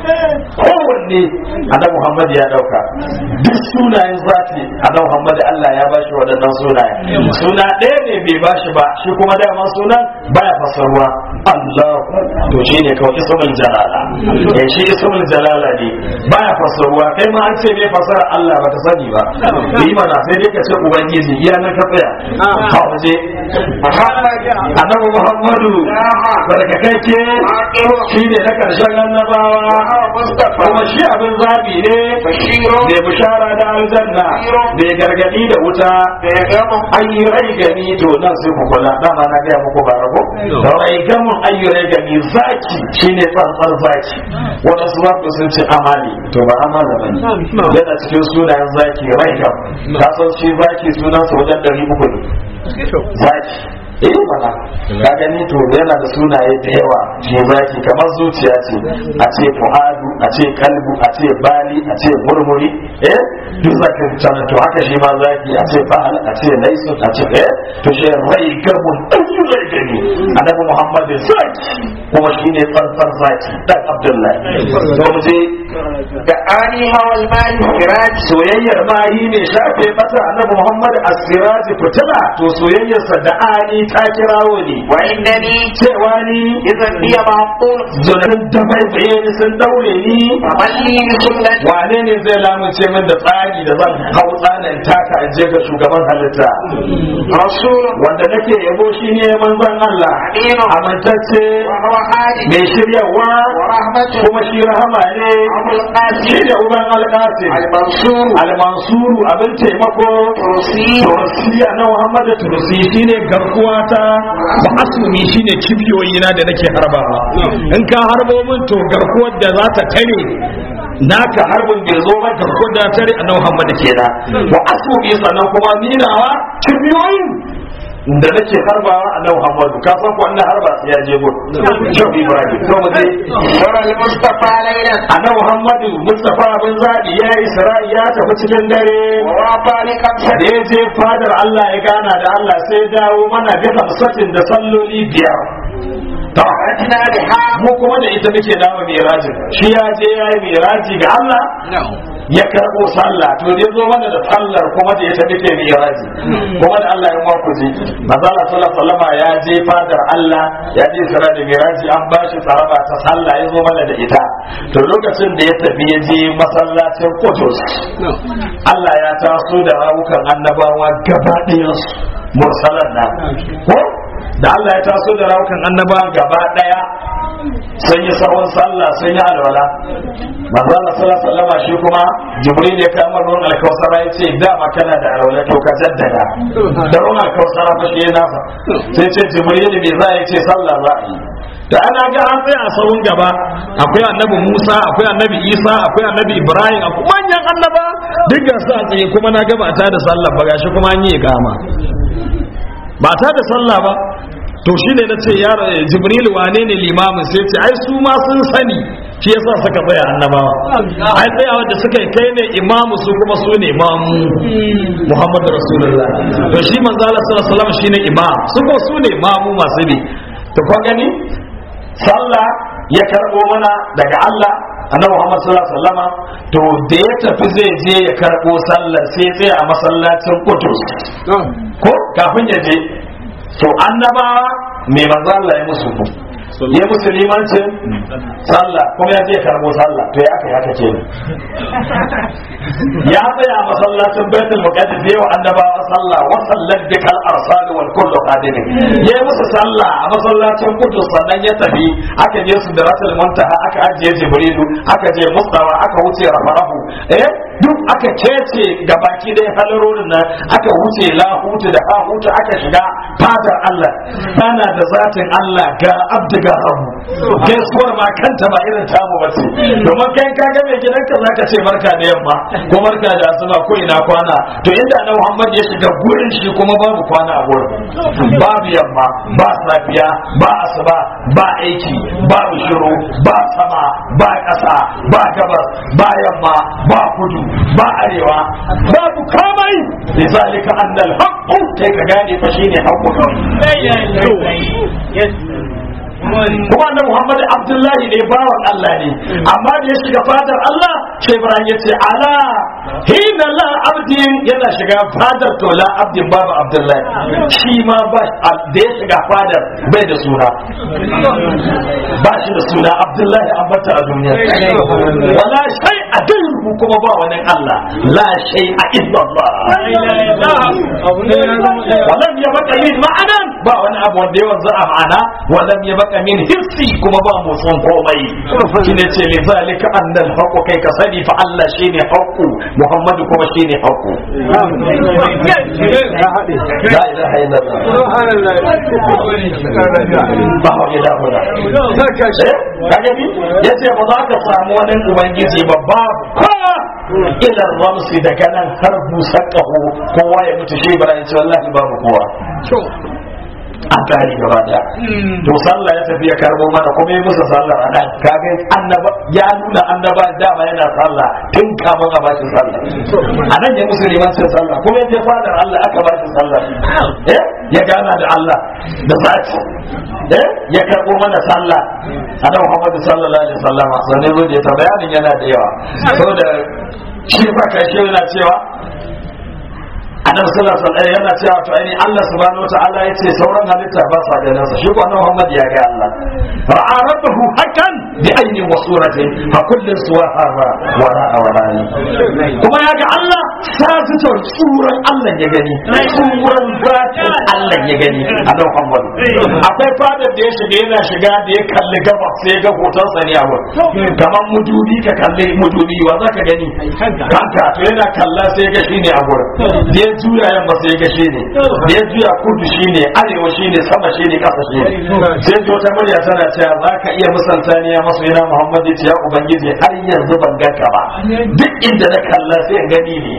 kowanne annabi Muhammad ya dauka duk sunayen zati annabi Muhammad Allah ya bashi waɗannan sunaye suna ɗaya ne bai bashi ba shi kuma dama sunan baya fasarwa Allah to shine kawai ismul jalala eh shi ismul jalala ne baya fasarwa kai ma an ce bai fasara Allah ba ta sani ba yi mana sai dai ka ce ubangiji iya na ka tsaya ha waje محمد annabi Muhammadu barkakake shi ne na karshen annabawa وهو مصطفى kuma shi abin zabi ne بشير mai bishara da aljanna mai gargadi da wuta بيغم ayyurai gani to nan sai ku kula dama na gaya muku ba rago da rai gamun ayyurai gani zaki shine tsantsar zaki wadansu za ku sun ce amali to ba amala ba ne yana cikin sunayen zaki rai gam ka san shi zaki sunansa wajen ɗari uku ne zaki eh mana ka gani to yana da sunaye da yawa shi zaki kamar zuciya ce a ce fu'adu a ce kalbu a ce bali a ce murmuri eh duk zaka tana to haka shi ma zaki a ce fa'al a ce laisun a ce eh to shi rai gabun ɗanyu rai gani annabi muhammad zaki kuma shi ne tsantsan zaki dan abdullahi to mu je دعاني هو المال السراج soyayyar mahi ne shafe mata annabi muhammad as-siraj fitila to soyayyarsa da ani ta kirawo ne وإنني cewa ni إذا بي معقول zunan da bai baye ni sun daure ni فمن لي بسنة wane ne zai lamunce min da tsari da zan hau tsanin taka in je ga shugaban halitta رسول wanda nake yabo shi ne manzon Allah أمين amintacce وهو هادي mai shiryawa ورحمة kuma shi rahama ne أبو القاسم shi da uban alƙasim المنصور almansuru abin taimako ترسي tursiya na muhammadu tursi shine garkuwa ta ba asumi shine kibiyoyi na da nake harbawa in ka harbo min to garkuwar da za ta tare naka harbin bai zo ba garkuwar da tare a muhammadu kenan wa asumi sannan kuma ninawa kibiyoyin da nake harbawa a nan muhammadu ka san ko wannan harba sai ya je gun shau ibrahim to mu je ورى المصطفى ليلا annabi muhammadu mustafa bin zabi ya yi isra'i ya tafi cikin dare ووافى لخمسة da ya je fadar Allah ya gana da Allah sai dawo mana bi hamsatin da salloli biyar to أتنا بها mu kuma da ita muke dawo mirajin shi ya je ya yi miraji ga Allah ya karɓo sallah to ne zo mana da sallar kuma da ita muke miraji kuma da Allah ya maku ji mazala sallallahu alaihi ya je fadar Allah ya je sara da miraji an ba shi tsaraba ta sallah ya zo mana da ita to lokacin da ya tafi ya je masallacin Qudus Allah ya taso da rawukan annabawa gaba ɗayansu mursalan nan ko da Allah ya taso da rawukan annaba gaba daya sun yi sahun sallah sun yi alwala manzo Allah sallallahu alaihi wasallam shi kuma jibril ya kama ruwan alkausara ya ce dama kana da alwala to ka jaddada da ruwan alkausara fa shi yana fa sai ce jibril me za ya ce sallah za a yi da ana ga an tsaya a sahun gaba akwai annabi Musa akwai annabi Isa akwai annabi Ibrahim akwai manyan annaba duk ga su a tsaye kuma na gaba ta da sallah ba gashi kuma an yi ikama ba ta da sallah ba to shine na ce ya Jibril wane ne limamin sai ce ai su ma sun sani shi yasa suka tsaya annabawa ai tsayawa da suka yi kai ne imamu su kuma su ne imamu Muhammadu Rasulullah to shi manzo Allah sallallahu alaihi wasallam shine imam su ko su ne imamu masu bi to kun gani sallah ya karbo mana daga Allah annabi Muhammad sallallahu alaihi wasallama to da ya tafi zai je ya karbo sallar sai ya tsaya a masallacin Qudus ko kafin ya je to annabawa me manzo Allah ya musu ya musu limancin sallah kuma ya je ya karbo sallah to ya aka yi haka kenan ya tsaya a masallacin baitul muqaddas yayin annabawa sallah wa sallat bikal arsal wal kullu qadim ya yi musu sallah a masallacin kudus sannan ya tafi aka je su da rasul muntaha aka ajiye jibrilu aka je mustawa aka wuce rafarahu eh duk aka kece gabaki dai halarorin nan aka wuce lahutu da hahutu aka shiga fadar Allah tana da zatin Allah ga abdiga rabu gaisuwar ma kanta ba irin tamu ba ce domin kai ka ga mai gidanka zaka ce barka da yamma ko barka da asuba ko ina kwana to inda na Muhammad ya shiga gurin shi kuma babu kwana a gurin babu yamma ba safiya ba asuba ba aiki babu shiru ba sama ba ƙasa ba gabas ba yamma ba kudu ba arewa babu kamai lizalika annal haqqu kai ka gane fa shine haqqu kuma annabi Muhammad Abdullahi ne bawan Allah ne amma da ya shiga fadar Allah sai Ibrahim ya ce ala hina la abdin yana shiga fadar to la abdin babu Abdullahi shi ma ba da ya shiga fadar bai da suna ba shi da suna Abdullahi an bata a duniya wala shay a gairu kuma ba wani Allah la shay a illallah walam ya baka min ma'anan ba wani abu wanda ya wanzu a ma'ana walam ya baka min hirsi kuma ba motsin komai shine ce li zalika annal haqqu kai ka sani fa Allah shine haqqu Muhammadu kuma shine haqqu la ilaha illallah ba wa ila hula kaga bi yace ba za ka samu wani ubangiji ba babu ila ramsi daga nan har busakahu kowa ya mutu shi bara ya ce wallahi babu kowa an tare gaba daya to sallah ya tafi ya karbo mana kuma yi musu sallah a nan kaga annaba ya nuna annaba dama yana sallah tun kafin a bashi sallah a nan ya musu liman sai sallah kuma ya fadar Allah aka bashi sallah eh ya gana da Allah da zaki eh ya karbo mana sallah annabi Muhammad sallallahu alaihi wasallam sanin zo da ta bayanin yana da yawa saboda shi ba kai shi yana cewa annabi sallallahu alaihi wasallam yana cewa to ai Allah subhanahu wataala yace sauran halitta ba sa ganin sa shi ko annabi Muhammad ya ga Allah ra'a rabbahu hakan bi ayni wa suratin fa kullu suwaha wa ra'a wa rani kuma ya ga Allah sa zuwa suran Allah ya gani suran zatin Allah ya gani annabi Muhammad akwai fadar da ya shiga yana shiga da ya kalli gabas sai ya ga hoton sa ne a wurin kamar mudubi ka kalli mudubi wa zaka gani kanka to yana kalla sai ya ga shine a wurin da ya juya yamma sai ga shi ne da ya juya kudu shi ne arewa shi ne sama shi ne kasa shi ne sai ji wata murya tana cewa za ka iya misalta ne ya masu yana muhammad ya ce ya ubangiji har yanzu ban ganka ba duk inda na kalla sai in gani ne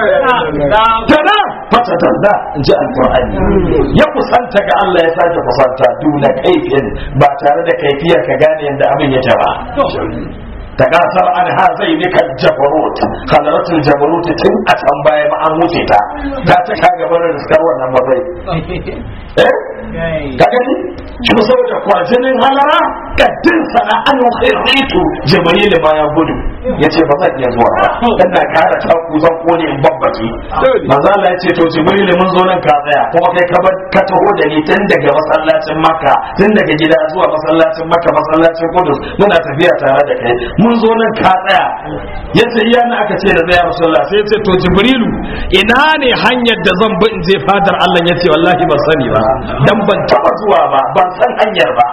tana fata danda in ji alƙur'ani ya kusanta ga Allah ya sake kusanta duna kaifin ba tare da kaifiyar ka gane yadda abin ya ba takasar an ha zai ne kan jabarut halaratul jabarut tun a can baya ma an wuce ta ta ta ka gaba da riskar wannan mazai eh ka gani shi saboda kwajinin halara kaddin sana an khiritu jibril ma ya gudu yace ba zan iya zuwa ba dan na kara ta ku zan kone in babbaki manzo Allah yace to jibril mun zo nan ka tsaya kuma kai ka bar ka taho da ni tun daga masallacin makka tun daga gida zuwa masallacin makka masallacin kudus muna tafiya tare da kai mun zo nan ka tsaya ya ce iya na aka ce da zai rasulullah sai ya ce to jibrilu ina ne hanyar da zan bi in je fadar Allah ya ce wallahi ban sani ba dan ban taba zuwa ba ban san hanyar ba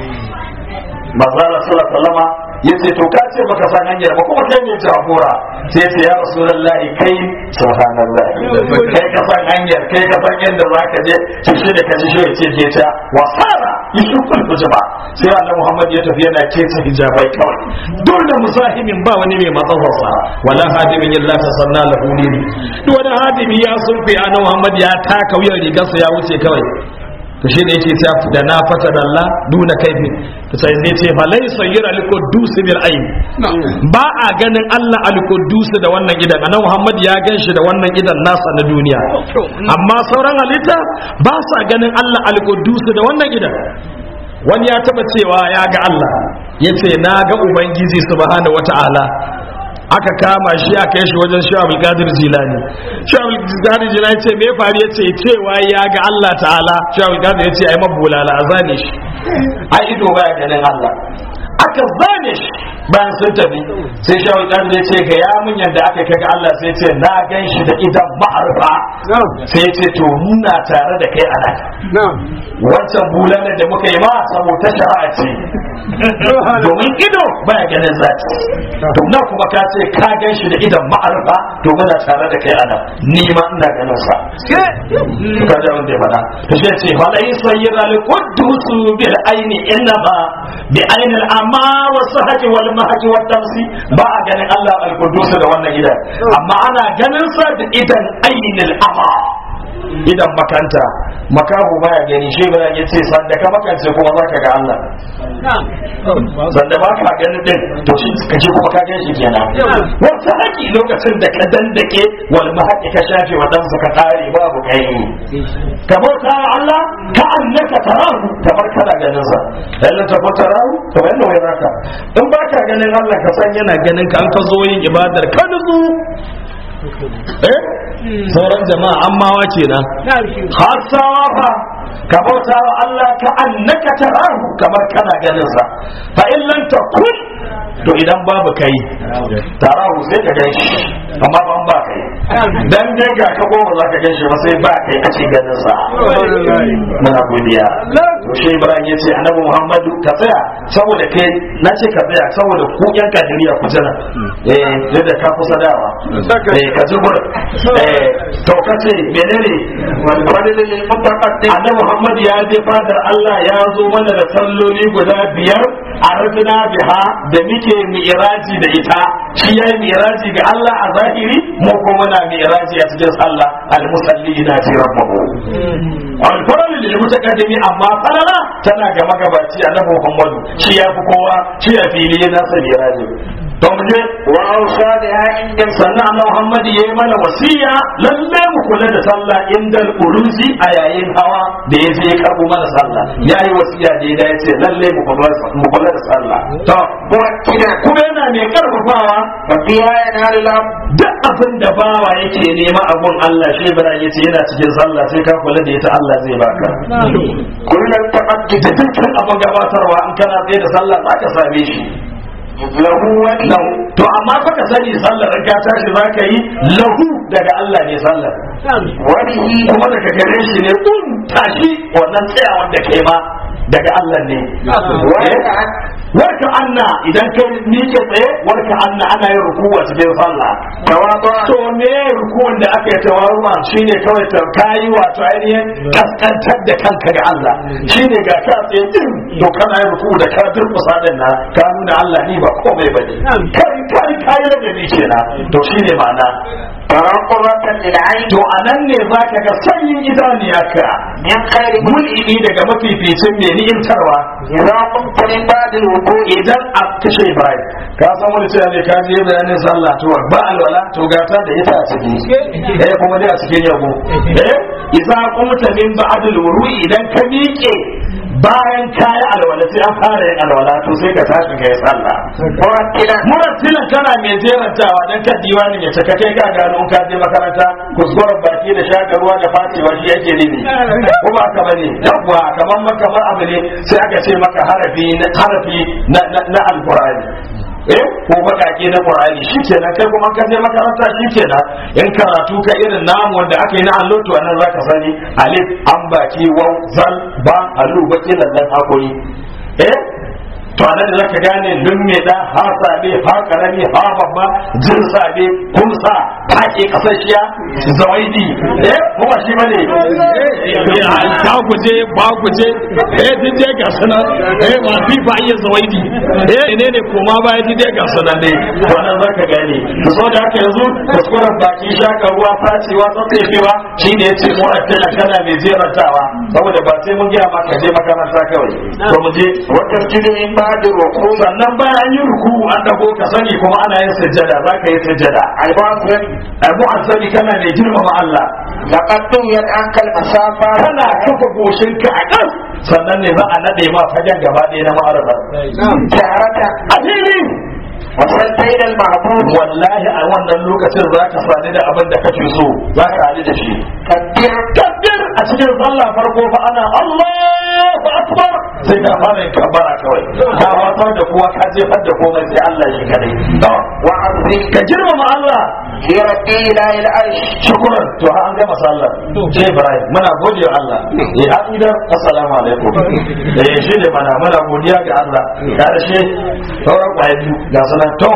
manzo Allah sallallahu alaihi wasallam ya ce to ka ce baka san hanyar ba kuma kai ne jagora sai ce ya rasulullahi kai subhanallah kai ka san hanyar kai ka san yadda za ka je to shi da kaji shi ya ce je ta wasara yusuful hujaba sai annabi Muhammad ya tafi yana keta hijabai kawai dole musahimin ba wani mai matsafarsa wala hadimin illa ta sanna lahu dini duk wani hadimi ya sulfi annabi Muhammad ya taka wuyan rigarsa ya wuce kawai to shi ne yake ta da na fata da Allah duna kaifi to sai ne ce fa laysa yara al-quddus bil ayn ba a ganin Allah al-quddus da wannan idan annabi Muhammad ya ganshi da wannan idan nasa na duniya amma sauran halitta ba sa ganin Allah al-quddus da wannan idan wani ya taba cewa ya ga Allah yace na ga ubangiji subhanahu wata'ala aka kama shi aka yi shi wajen shi abul qadir jilani shi abul qadir jilani ce me faru yace cewa ya ga Allah ta'ala shi abul qadir yace ai mabulala a zane shi ai ido baya ganin Allah aka zane shi bayan sun tafi sai shi abul qadir yace ga ya mun yanda aka kaga Allah sai yace na gan shi da idan ma'arfa sai yace to muna tare da kai a nan wancan bulalar da muka yi ma saboda shari'a ce domin ido baya ganin zati to nan kuma ka ce ka gan shi da idan ma'arfa to muna tare da kai ana ni ma ina ganin sa ka da wanda ya faɗa to shi ce fa lai sayyida li quddus bil aini innama bi aini al amma wa sahati wal mahati wa tamsi ba a ganin Allah al quddus da wannan idan amma ana ganin sa da idan aini al amma idan makanta makahu baya gani shi ba ya ce sanda ka makance kuma zaka ga Allah sanda ba ka ganin din to shi ka ce kuma ka gani shi kenan wata haƙi lokacin da ka dandake wal mahaqi ka shafe wa dan ka tare babu kai kamar ta Allah ka annaka tarahu kamar kana ganin sa dan ta ko tarahu to wannan wai raka in ba ka ganin Allah ka san yana ganin ka an ka zo yin ibadar ka nutsu eh sauran jama'a ammawa kenan hasawa fa ka bauta wa Allah ka annaka tarahu kamar kana ganin sa fa in lam takun to idan babu kai tarahu sai ka gan shi amma ban ba kai dan dai ga ka goma za ka gan shi ba sai ba kai a ce ganin sa muna godiya to shi Ibrahim ya ce annabi Muhammadu ka tsaya saboda kai na ce ka tsaya saboda ku yan kadiriya ku jira eh yadda ka kusa dawa eh ka ji gurin eh to ka ce menene wani ne annabi Muhammad ya je fadar Allah ya zo mana da salloli guda biyar a rajina biha da muke mi'raji da ita shi yayi mi'raji ga Allah a zahiri mu kuma muna mi'raji a cikin sallah al-musalli na ji rabbahu al-faral lil mutaqaddimi amma falala tana ga magabaci annabi Muhammad shi ya fi kowa shi ya fili na sa mi'raji to mu je wa ausa biha inda sannan annabi Muhammad ya yi mana wasiya lalle mu kula da sallah inda uruzi a yayin hawa da ya je ya karbo mana sallah ya yi wasiya da ya ce lalle mu kula da sallah to muwakkida kuma yana mai karfafawa wa fiha yanalu lam duk abin da bawa yake nema abun Allah shi bara ya ce yana cikin sallah sai ka kula da ita Allah zai baka kullum taqaddid da dukkan abin gabatarwa in kana tsaye da sallah za ka same shi lahu wa lahu to amma fa ka sani sallar in ka tashi za ka yi lahu daga Allah ne sallar wa bihi kuma daga gare shi ne kun tashi wannan tsayawan da kai ma daga Allah ne wa Eh? ta'at warka anna idan kai miƙe tsaye warka anna ana yin rukuwa cikin sallah tawadu to me rukuwan da aka yi tawaruwa shine kawai ta kayi wato ainihin kaskantar da kanka ga Allah shine ga ka tsaye din to kana yin ruku da ka durkusa din na ka nuna Allah ni ba komai bane kai kai kai da ni kenan to shine ma'ana taraqubatan lil ayn to anan ne zaka ga sanyin idaniyarka min khairi mul'ini daga mafificin mai ni'imtarwa idza qumta min ba'd al-wudu' idan a kashe Ibrahim ka san wani cewa ne ka je bayanin sallah to ba alwala to gata da ita a ciki eh kuma dai a cikin yabo eh idza qumta min ba'd al-wuru'i idan ka miƙe bayan kayi alwala sai an fara yin alwala to sai ka tashi kai sallah murattilan murattilan kana mai jerantawa dan kan diwanin ya cika kai ka gano in ka je makaranta kuskuren baki da shaka ruwa da fatewa shi yake nufi ko ba ka bane yawwa kamar ma- kamar abu ne sai aka ce maka harafi na harafi na na, na alqur'ani eh ko bakake na qur'ani shikenan kai kuma ka je makaranta shikenan in karatu ka irin namu wanda aka yi na allo to anan zaka sani alif an baki waw zal ba alu baki lallan hakuri eh to anan da zaka gane dun me da ha sabe ha karami ha babba jin sabe kumsa take kasashiya zawaidi eh ko ba shi bane ta guje ba guje eh duk dai ga sunan eh ba fi ba iya zawaidi eh ne ne koma ba ya dai ga sunan ne wannan zaka gane to so da haka yanzu kuskuren baki shaka ruwa facewa tsatsefewa shi ne yace mu attala kana mai jerantawa saboda ba sai mun gaya maka je makaranta kawai to mu je wata jirgin ba da roku sannan bayan an yi ruku an dago ka sani kuma ana yin sujjada zaka yi sujjada albasun abu asali kana mai girmama Allah laƙaddun yan an kalmasafa kana kafa goshin ka a kan sannan ne za a nade ma fagen gaba ɗaya na ma'arafa tarata a fili wasan tainal mahmud wallahi a wannan lokacin za ka sani da abin da kake so za ka hali da shi kabbir kabbir a cikin sallah farko fa ana Allahu akbar sai ka fara yin kabbara kawai ka watsar da kowa ka jefar da komai sai Allah shi kadai to wa azim ka girmama Allah fi rabbi ila il arsh shukuran to ha an gama sallah ce Ibrahim muna gode wa Allah eh an idan assalamu alaikum eh shi ne mana muna godiya ga Allah karshe sauran kwaye biyu ga sanan to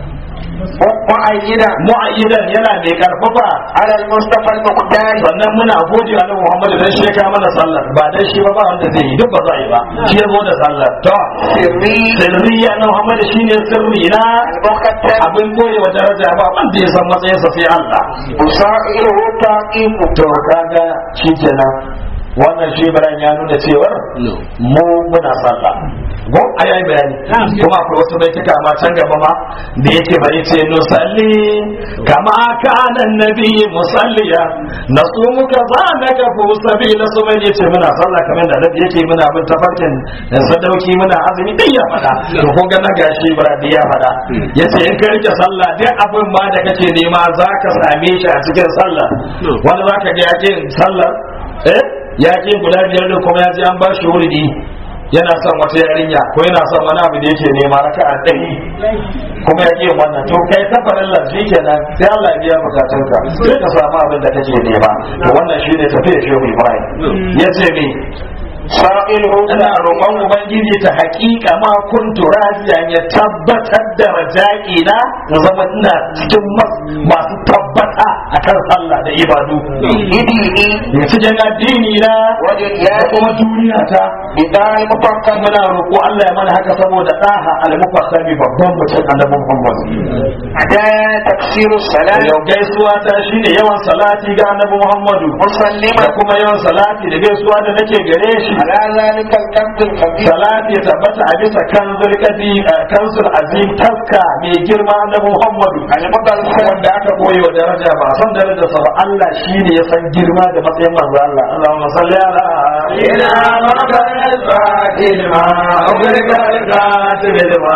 mu'ayyida mu'ayyidan yana mai karfafa ala al-mustafa al-muqtari sannan muna gode wa Muhammadu dan shi ya kawo mana sallar ba dan shi ba ba wanda zai yi duk ba za a yi ba shi ya zo da sallar to sirri sirri ya na Muhammadu shine sirri na al-muqaddam abin koyi wa daraja ba wanda ya san matsayinsa sai Allah usairu taqiqu to kaga shikenan wannan shi bayan ya nuna cewar mu muna sallah ko a yayi bayani kuma akwai wasu baituka ma can gaba ma da yake bari ce nusalli kama kana nabi musalliya nasumu ka zanaka fu sabila su mai yace muna sallah kamar da nabi yake muna bin tafarkin sadauki muna azumi din ya fada to kun ga na gashi baradi ya fada yace in ka rike sallah duk abin ma da kake nema zaka same shi a cikin sallah wani zaka ga yake sallah eh ya ke guda biyar da kuma ya ji an ba shi wuridi yana son wata yarinya ko yana son wani abu da yake nema raka a ɗari kuma ya ke wannan to kai ta farin lafi kenan sai Allah ya biya bukatunka sai ka samu abin da kake nema to wannan shi ne tafiya shehu Ibrahim ya ce me sa'ilu ina roƙon ubangiji ta haƙiƙa ma kuntu rajiyan ya tabbatar da raja'i na na zama ina cikin masu tabbata akan sallah da ibadu idini ya cikin addini na wajen da ya kuma duniya ta bidal mufakkan muna roƙo Allah ya mana haka saboda ɗaha al-mufassami babban mutum annabi Muhammad adaya tafsiru salat yau gaisuwa ta shine yawan salati ga annabi Muhammadu musallima da kuma yawan salati da gaisuwa da nake gare shi ala zalika al-kabd al-kabir salati ya tabbata a bisa kanzul kadi kanzul azim taska mai girma annabi Muhammadu al-mudallal wanda aka koyi wa daraja ba a san daraja sa ba Allah shine ya san girma da matsayin manzo Allah Allahumma salli ala ila maqal fatil ma ugrika al-qatil ma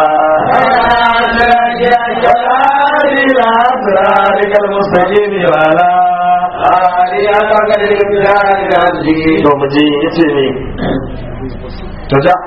ila siratikal mustaqim wa ala to mu je yace ne to ja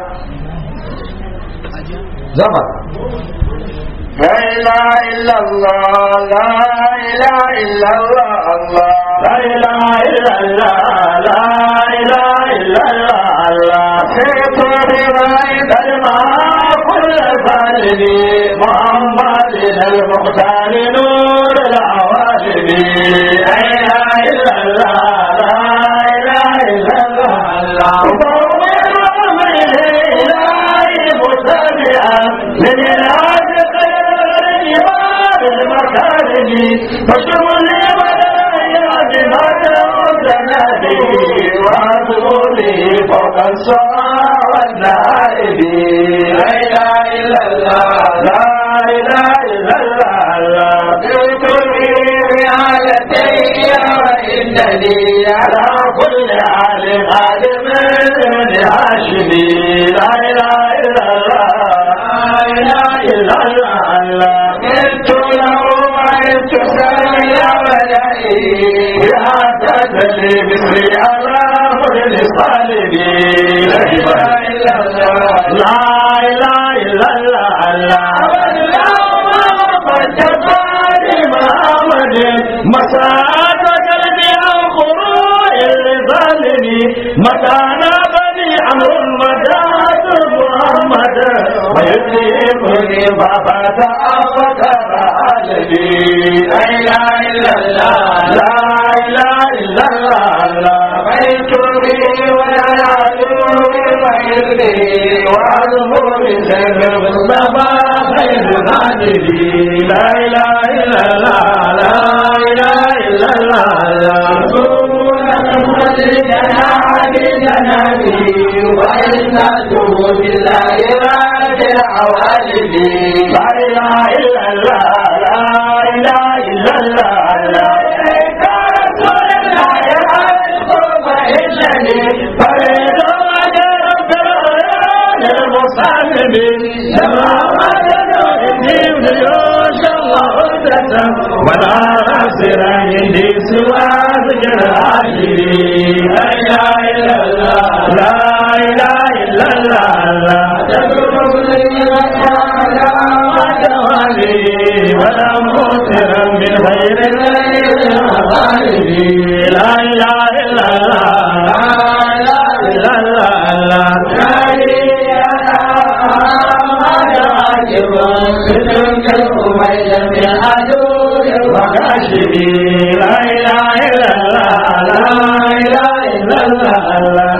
zama لا إله إلا الله لا إله إلا الله الله la ilaha illa allah la ilaha illa allah سيد بغير كلمة كل فارد محمد المختار نور العوالم لا إله إلا الله لا إله إلا الله مؤمن أمره إلهي متبعا من العهد خير الإمام المكارم فشمل المدايا بما تودنا به وعزولي فوق السماء والنائب لا إله إلا الله لا إله إلا الله بكل رعايتي وإنني على كل حال عالم من هاشمي لا إله إلا الله لا إله إلا الله قلت له وعدت سامي ولئي يا تدلي بسري على كل صالبي لا إله إلا الله لا إله إلا الله لا مساعد قلبي عن خروج الظالم مكان بني عمرو المجاهد محمد ويدركني بابا أفكر عالمي لا إله إلا الله لا إله إلا الله بيت بي ولا يعلو غيري وأظهر سر المصطفى خير غالبي لا إله إلا الله لا إله إلا الله لا إله إلا الله لا إله إلا الله لا رسول الله أذكر فإنني فريد وجه رب العيون المصلب لما وجدوا إني جيوش الله عدة ولا ناصر عندي سوى ذكر عاشري لا إله إلا الله لا إله إلا الله لا ولا مغفر من غير لا اله الا الله لا اله الا الله وكاشفي لا اله الا الله لا اله الا الله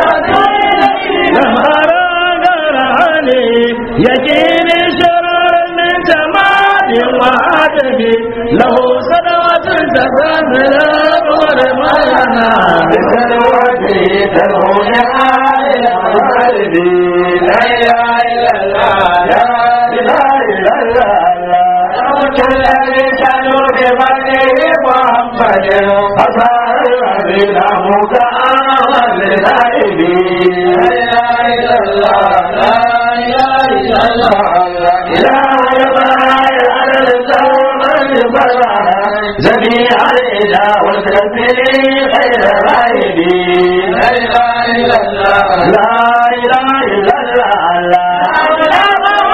لما راني يجيني شرر من جمال وعدم له سنوات تفهم الأمر ما ينام بسنواتي تنهون آل قلبي لا إله إلا الله لا إله إلا الله كل لسان بفضله محمد فصار الذين مكان للغيبي لا إله إلا الله لا إله إلا الله إله البرايا على الزوم البرايا جميع الإله والكفر خير غيبي لا إله إلا الله لا إله إلا الله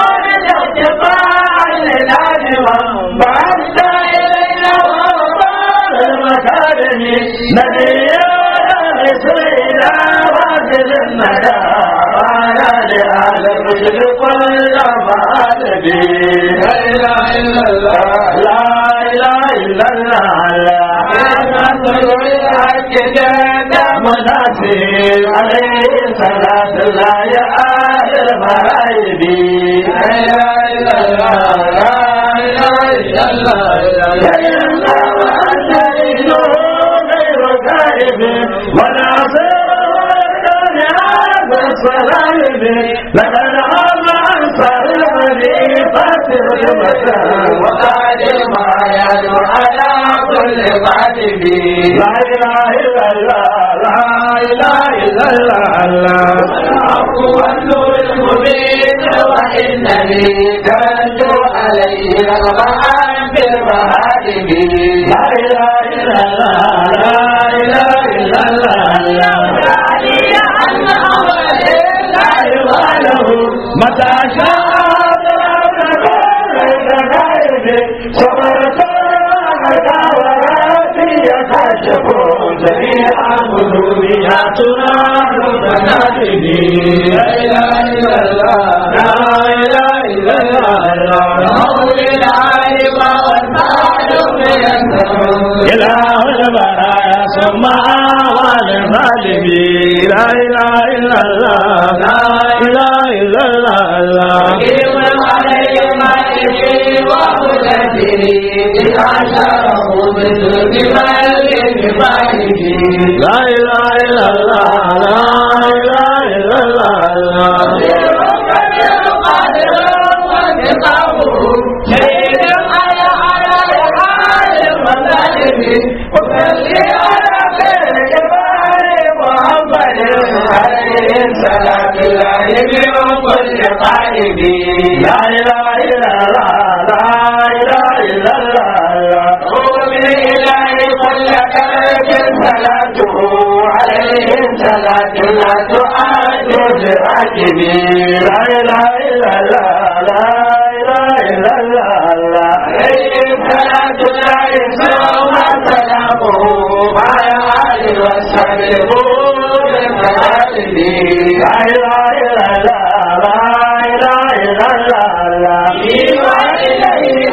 نبي سيدا واجد الندى وانا لآل الرشد كل فاتبي لا إله إلا الله لا إله إلا الله لا مناسب عليه صلاة الله يا أهل المغايب لا إله إلا الله لا إله إلا الله لا إله إلا الله غير غائب ولا الصلائب لقد عام عن صلابي فاتر المساء وقال ما يدعو على كل قاتب لا اله الا الله لا اله الا الله الحق والنور المبين وانني كنت عليه رغبان في المهاجم لا اله الا الله لا اله الا الله متى شاء صبرت وراتي يكشف جميع مذورياتنا متنادي لا اله الا الله لا اله الا الله مولى العالم والمعلوم إله البرايا ثم والظالمين لا اله الا الله لا اله الا الله عليهم عليه وقدته إذا شرفوا بالذنب والإنفاقه لا إله إلا الله لا إله إلا الله صلاة الله من كل قائد لا إله إلا الله لا إله إلا الله قوم الإله كل كلب صلاته عليه صلاة لا تؤاد براكبي لا إله إلا الله لا إله إلا الله عليه صلاة الله ثم لا إله إلا الله لا إله إلا الله إليه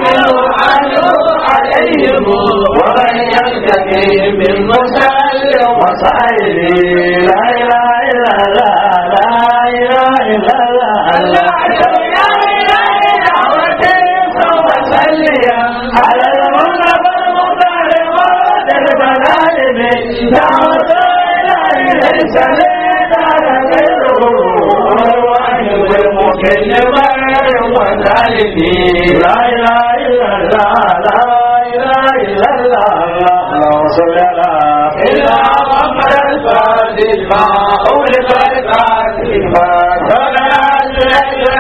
عليهم ومن يتقي من مسلم وصائب لا إله إلا الله لا إله إلا الله لا إله إلا الله وسلم على المنبر المختار موت البلاد دعوة إلهي ليس لدار غيره والواحد المكلم وسالمين لا إله إلا الله لا إله إلا الله اللهم صل على سيدنا محمد الفاتح ما أولد الفاتح ما صلى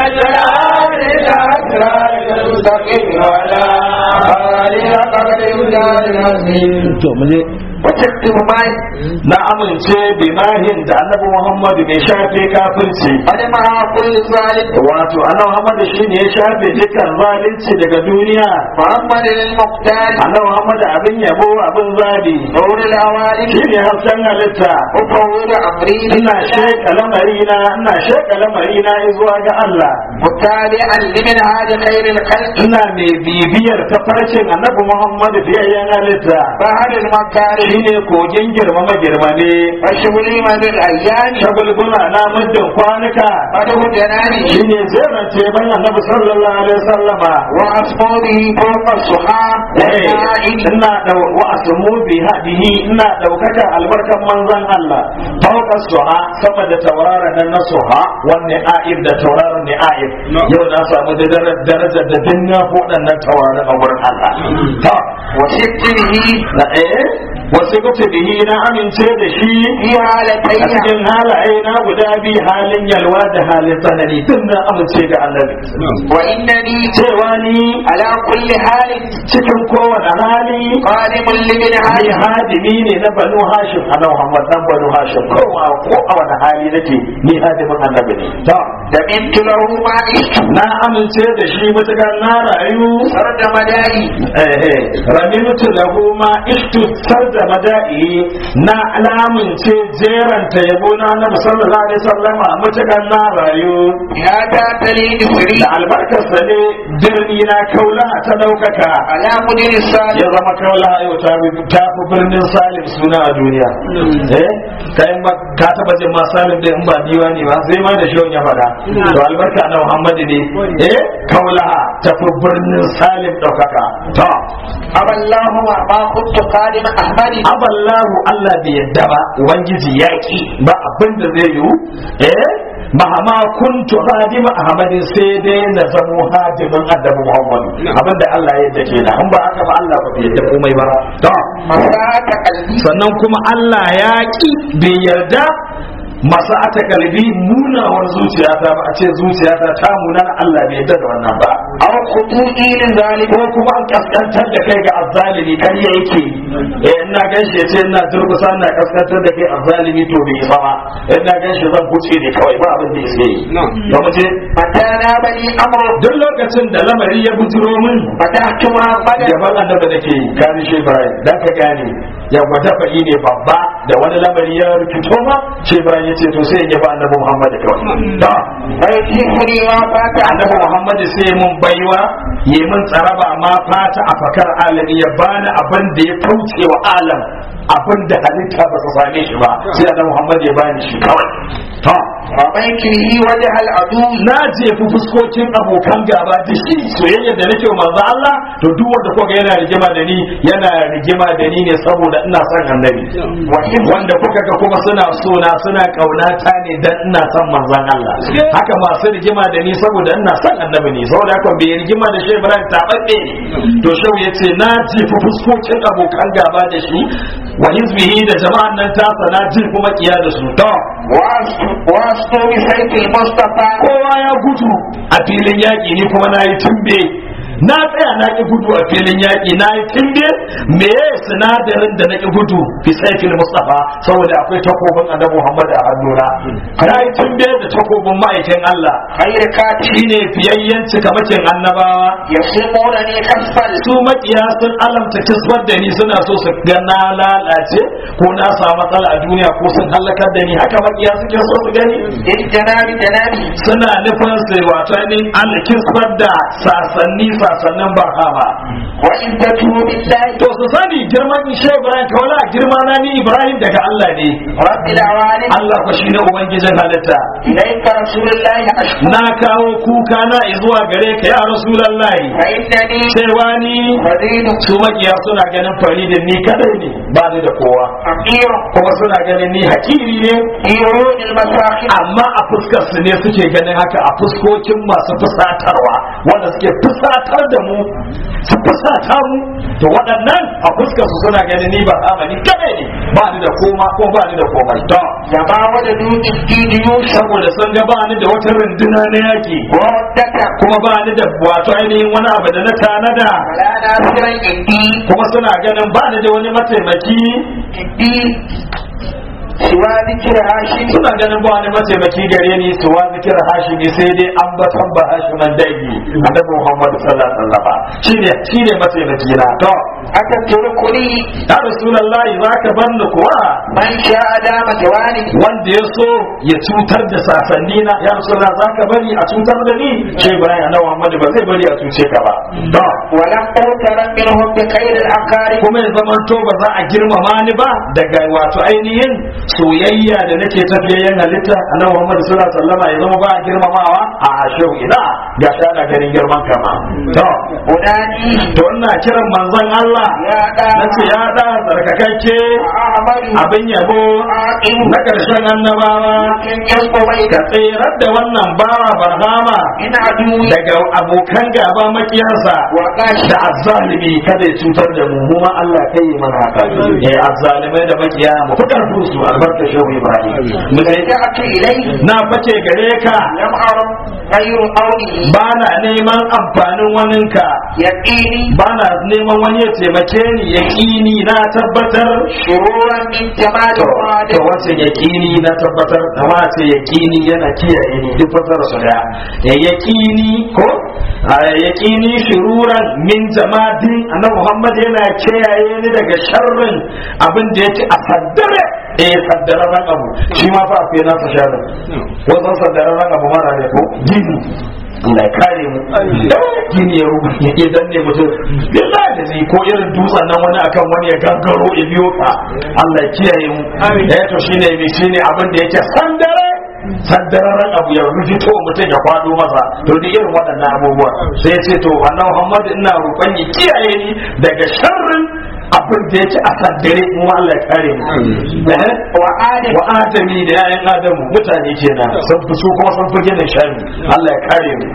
to mu je وتكتب معي na amince bi mahin da annabi muhammadu mai shafe kafirci قد مع كل ظالم wato annabi muhammadu shine ya shafe dukkan zalunci daga duniya محمد المختار annabi muhammadu abin yabo abin zabi نور العوالم shine hasken halitta وفوض أمري ina sheka lamarina ina sheka lamarina zuwa ga Allah متابعا لمن هذا خير الخلق ina mai bibiyar tafarkin annabi muhammadu fiyayyen halitta بحر المكارم shine kogin girmama girmame وشغلي من الأيام shagulgula na muddin kwanuka قده جناني shine zerance ban annabi sallallahu alaihi wasallama وأصحابه فوق الصحاب والنائم ina da wa asmu bi hadihi ina daukaka albarkan manzon Allah fauka suha sama da tauraron nan na suha wanne aib da tauraron ne aib yau na samu da darajar da dinna ko waɗannan tauraron a wurin Allah ta وستره na eh wasu kuce bihi na amince da shi في a حالتين cikin halaye na guda biyu halin yalwa da halin tsanani duk na amince ga annabi وإنني cewa ni على كل حال cikin kowane hali قادم لمن ni هذا hadimi ne na banu hashim ana muhammad dan banu hashim ko a ko a wani hali nake ni hadimin annabi ne to دمنت له ما عشت na amince da shi mutakar na rayu سرد مدائي eh eh ramintu lahu ma ishtu sarda mada'i na alamince jeranta yabo na annabi sallallahu alaihi wasallam mutakar na rayu يا تاتلي نصري da albarkarsa ne birni na kaula ta daukaka على مدير الصالح ya zama kaula yau ta fi ta fi birnin salim suna a duniya eh kai ma ka taba jin ma salim da in ba diwani ba sai ma da shawon ya faɗa to albarka na muhammadu ne eh kaula ta fi birnin salim ɗaukaka to أبى الله ما كنت قادم أحمد aballahu Allah bai yadda ba ubangiji yaƙi ba abin da zai yiwu eh mahama kuntu hadima ahmadin sai dai na zamo hadimin annabi muhammadu abinda Allah ya yadda kenan in ba haka ba Allah ba bai yadda komai ba to مساءة قلبي sannan kuma Allah ya ƙi bai yarda masa ata kalbi munawar zuciyata ba a ce zuciyata ta munana Allah bai yarda da wannan ba أو خطوئي لذلك ko kuma an kaskantar da kai ga azzalimi kan ya yake eh ina ganshe ce ina durkusa ina kaskantar da kai azzalimi to bai isa ba ina ganshe zan kuce ne kawai ba abin da yake yi da mu je متى نابني أمر duk lokacin da lamari ya bujiro min فتحت محمدا yaban annabi da ke yi kani shi Ibrahim dan ka gane ya gwada fa'i ne babba da wani lamari ya rikito ma shi Ibrahim ya ce to sai ya ba annabi Muhammad kawai da فيتيحني ما فات annabi Muhammad sai mun baiwa yi mun tsaraba ma fata a fakar alami ya bani abin da ya kauce wa alam abin da halitta ba su same shi ba sai annabi Muhammad ya bani shi kawai to رميت به وجه العدو na jefi fuskokin abokan gaba da shi soyayya da nake wa manzo Allah to duk wanda kuka yana rigima da ni yana rigima da ni ne saboda ina son annabi wanda kuka ga kuma suna so na suna kaunata ne dan ina son manzon Allah haka masu rigima da ni saboda ina son annabi ne saboda haka bai rigima da shi Ibrahim tababbe ne to shau yace na jefi fuskokin abokan gaba da shi wa hizbihi da jama'an nan tasa na jefi makiya da su to وأسطو بسيف المصطفى kowa ya gudu a filin yaƙi ni kuma na yi tumbe na tsaya na ki gudu a filin yaƙi na yi timbe me sinadarin da na ki gudu fi saifin mustafa saboda akwai takobin annabi muhammad a hannuna na yi timbe da takobin ma'aikin allah خير كاتب shine fiyayyen cikamakin annabawa يصيبونني كسفا su makiya sun alamta kisbar da ni suna so su ga na lalace ko na samu matsala a duniya ko sun halakar da ni haka makiya suke so su gani للجناب جنابي suna nufin su wato ainihin Allah kisbar da sasanni sasannin barhama وعزته بالله to su sani girman ishe ibrahim kawala girma na ni ibrahim daga Allah ne رب العوالم Allah ko shine ubangijin halitta إليك رسول الله أشكو na kawo kuka na zuwa gare ka ya rasulullahi فإنني cewa ni فريد su makiya suna ganin faridin ni kadai ne ba ni da kowa فقير kuma suna ganin ni hakiri ne في عيون المساخر amma a fuskar su ne suke ganin haka a fuskokin masu fusatarwa wanda suke fusatar da mu su fusata mu to waɗannan a fuskar su suna ganin ni ba amani kadai ne ba ni da koma ko ba ni da komai to كما وجدوا الدين يوسف saboda sun ga ba ni da wata runduna na yaki وردك kuma ba ni da wato ainihin wani abu da na tanada ولا ناصر عندي kuma suna ganin ba ni da wani mataimaki عندي سوى ذكر هاشم suna ganin ba wani mataimaki gare ni su wa zikir hashimi sai dai an batan ba hashiman dangi annabi muhammad sallallahu alaihi wasallam shine shine mataimaki na to أتتركني ya rasulullahi zaka bar ni kuwa من شاء دام جواني wanda ya so ya cutar da sasanni na ya rasulullah zaka bari a cutar da ni ce ibrahim annabi muhammad ba zai bari a cuce ka ba to ولم أغترن منهم بخير الأقارب kuma ya zama to ba za a girmama ni ba daga wato ainihin soyayya da nake tafiyayyen halitta annabi Muhammad sallallahu alaihi wasallam ya zama ba a girmamawa a shehu ina ga shi ana ganin girman kama to أنادي to ina kiran manzon Allah يا دا nace ya da tsarkakakke أعمل abin yabo عاقل na karshen annabawa لكن يصبر ka tsirar da wannan bawa barhama من عدوي daga abokan gaba makiyansa وقاش da azzalimi kada ya cutar da mu mu ma Allah kai yi mana haka eh azzalimai da makiya mu fitar da su albarka shehu Ibrahim mu dai رجعت إليه na fake gare ka لم أرى غير قوله ba na neman amfanin waninka يقيني ba na neman wani ya taimake ni yaƙini na tabbatar شرورا من جمال to to الرادة wace yaƙini na tabbatar da wace yaƙini yana kiyaye ni duk fasara su da ya yaƙini ko a yaƙini shururan min jamadin annabi Muhammad yana kiyaye ni daga sharrin abin da yake a saddare eh saddararren abu shi ma fa akwai nasa sharrin wasan saddararren abu mara ne ko gini Allah ya kare mu gini ya rubu ya danne mutum billahi da zai ko irin dutsen nan wani akan wani ya gangaro ya biyo ka Allah ya kiyaye mu eh to shine mi shine abin da yake sandare sandararren abu ya rujito mutum ya kwado masa to duk irin waɗannan abubuwa sai ya ce to annabi Muhammad ina roƙon ya kiyaye ni daga sharrin abin da yake a sandare mu Allah ya kare mu eh وآدم wa adami da yayan adamu mutane kenan sun fi su kuma sun fi gina shari Allah ya kare mu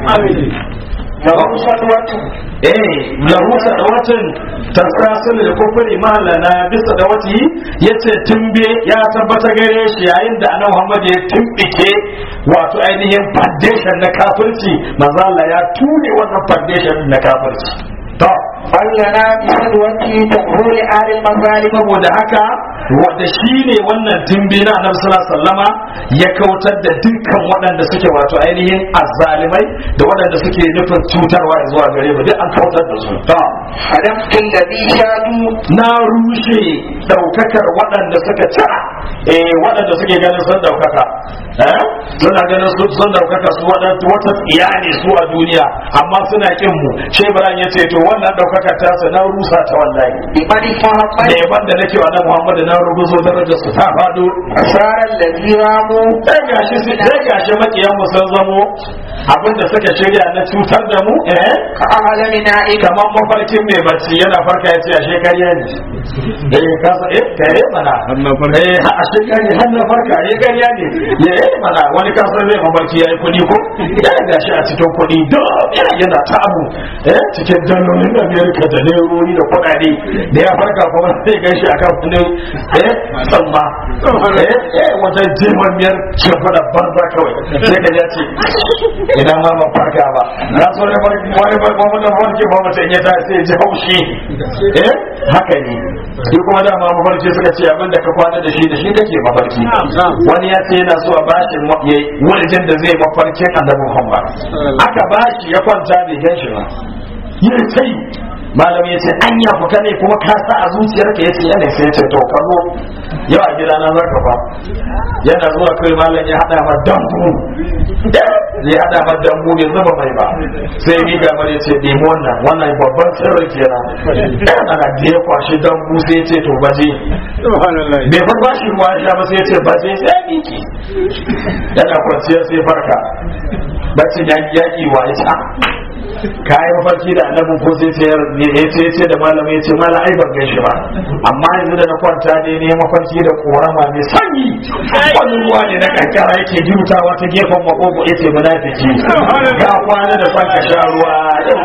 له صدوة eh lahu sadawatun tasasul da kufri malana bisa da wati yace tumbe ya tabbata gare shi yayin da annabi Muhammad ya tumbike wato ainihin foundation na kafirci manzo Allah ya tune wannan foundation na kafirci to بلنا بصدوته تقول آل المظالم saboda haka wanda shi ne wannan tumbi na annabi sallallahu alaihi wasallama ya kautar da dukkan waɗanda suke wato ainihin azzalimai da waɗanda suke nufin cutarwa zuwa gare mu duk an kautar da su to حدمت الذي شادوا na rushe daukakar waɗanda suka cira eh waɗanda suke ganin sun daukaka eh suna ganin su sun daukaka su waɗanda wata tsiya ne su a duniya amma suna kin mu shebran ya ce to wannan daukakar ta su na rusa ta wallahi بمن da محمد yaban da nake wa nan Muhammad na rubuzo darajar su ta fado أسار الذي راموا sai gashi su sai gashi makiyan mu sun zamo abinda suka shirya na cutar da mu eh كأعلم نائم kamar mafarkin mai bacci yana farka ya ce a shekariya ne eh kasa eh kare mana eh ha- a shekariya har na farka eh kariya ne ya eh mana wani kasa zai mafarki ya yi kuɗi ko ya gashi a cikin kuɗi da yana ta abu eh cikin dalolin da amerika da nerori da kuɗaɗe da ya farka kuma sai gan shi akan wani eh tsamma eh eh wata jimamiyar shimfiɗa banza kawai sai ka ya ce ina ma ban farka ba na so ne wani wani wani farki ba mutum ya ta sai ji haushi eh haka ne shi kuma dama mafarki suka ce abin da ka kwana da shi da shi kake mafarki wani ya ce yana so a bashi wurin da zai mafarkin annabi Muhammad aka bashi ya kwanta bai gan shi ba yi sai malam ya ce an ya fuka ne kuma ka sa a zuciyarka ya ce yana sai ya ce to ka zo yau a gida na zaka fa yana zuwa kai malam ya hada ma dambu zai hada ma dambu bai zuba mai ba sai ni ga mare ce demo wannan wannan babban sirri kenan ana da ya kwashi dambu sai ya ce to baje bai fa bashi ruwa ya ba sai ya ce baje sai miki yana kwanciya sai farka bacin yaki yaki wa ya ce kayi mafarki da annabin ko sai ce ya ce ce da malamai ce mala ai ban gaishe ba amma yanzu da na kwanta ne ne mafarki da korama mai sanyi wani ruwa ne na kankara yake jutawa ta gefen makogo ya ce munafiki ga kwana da son ka sha ruwa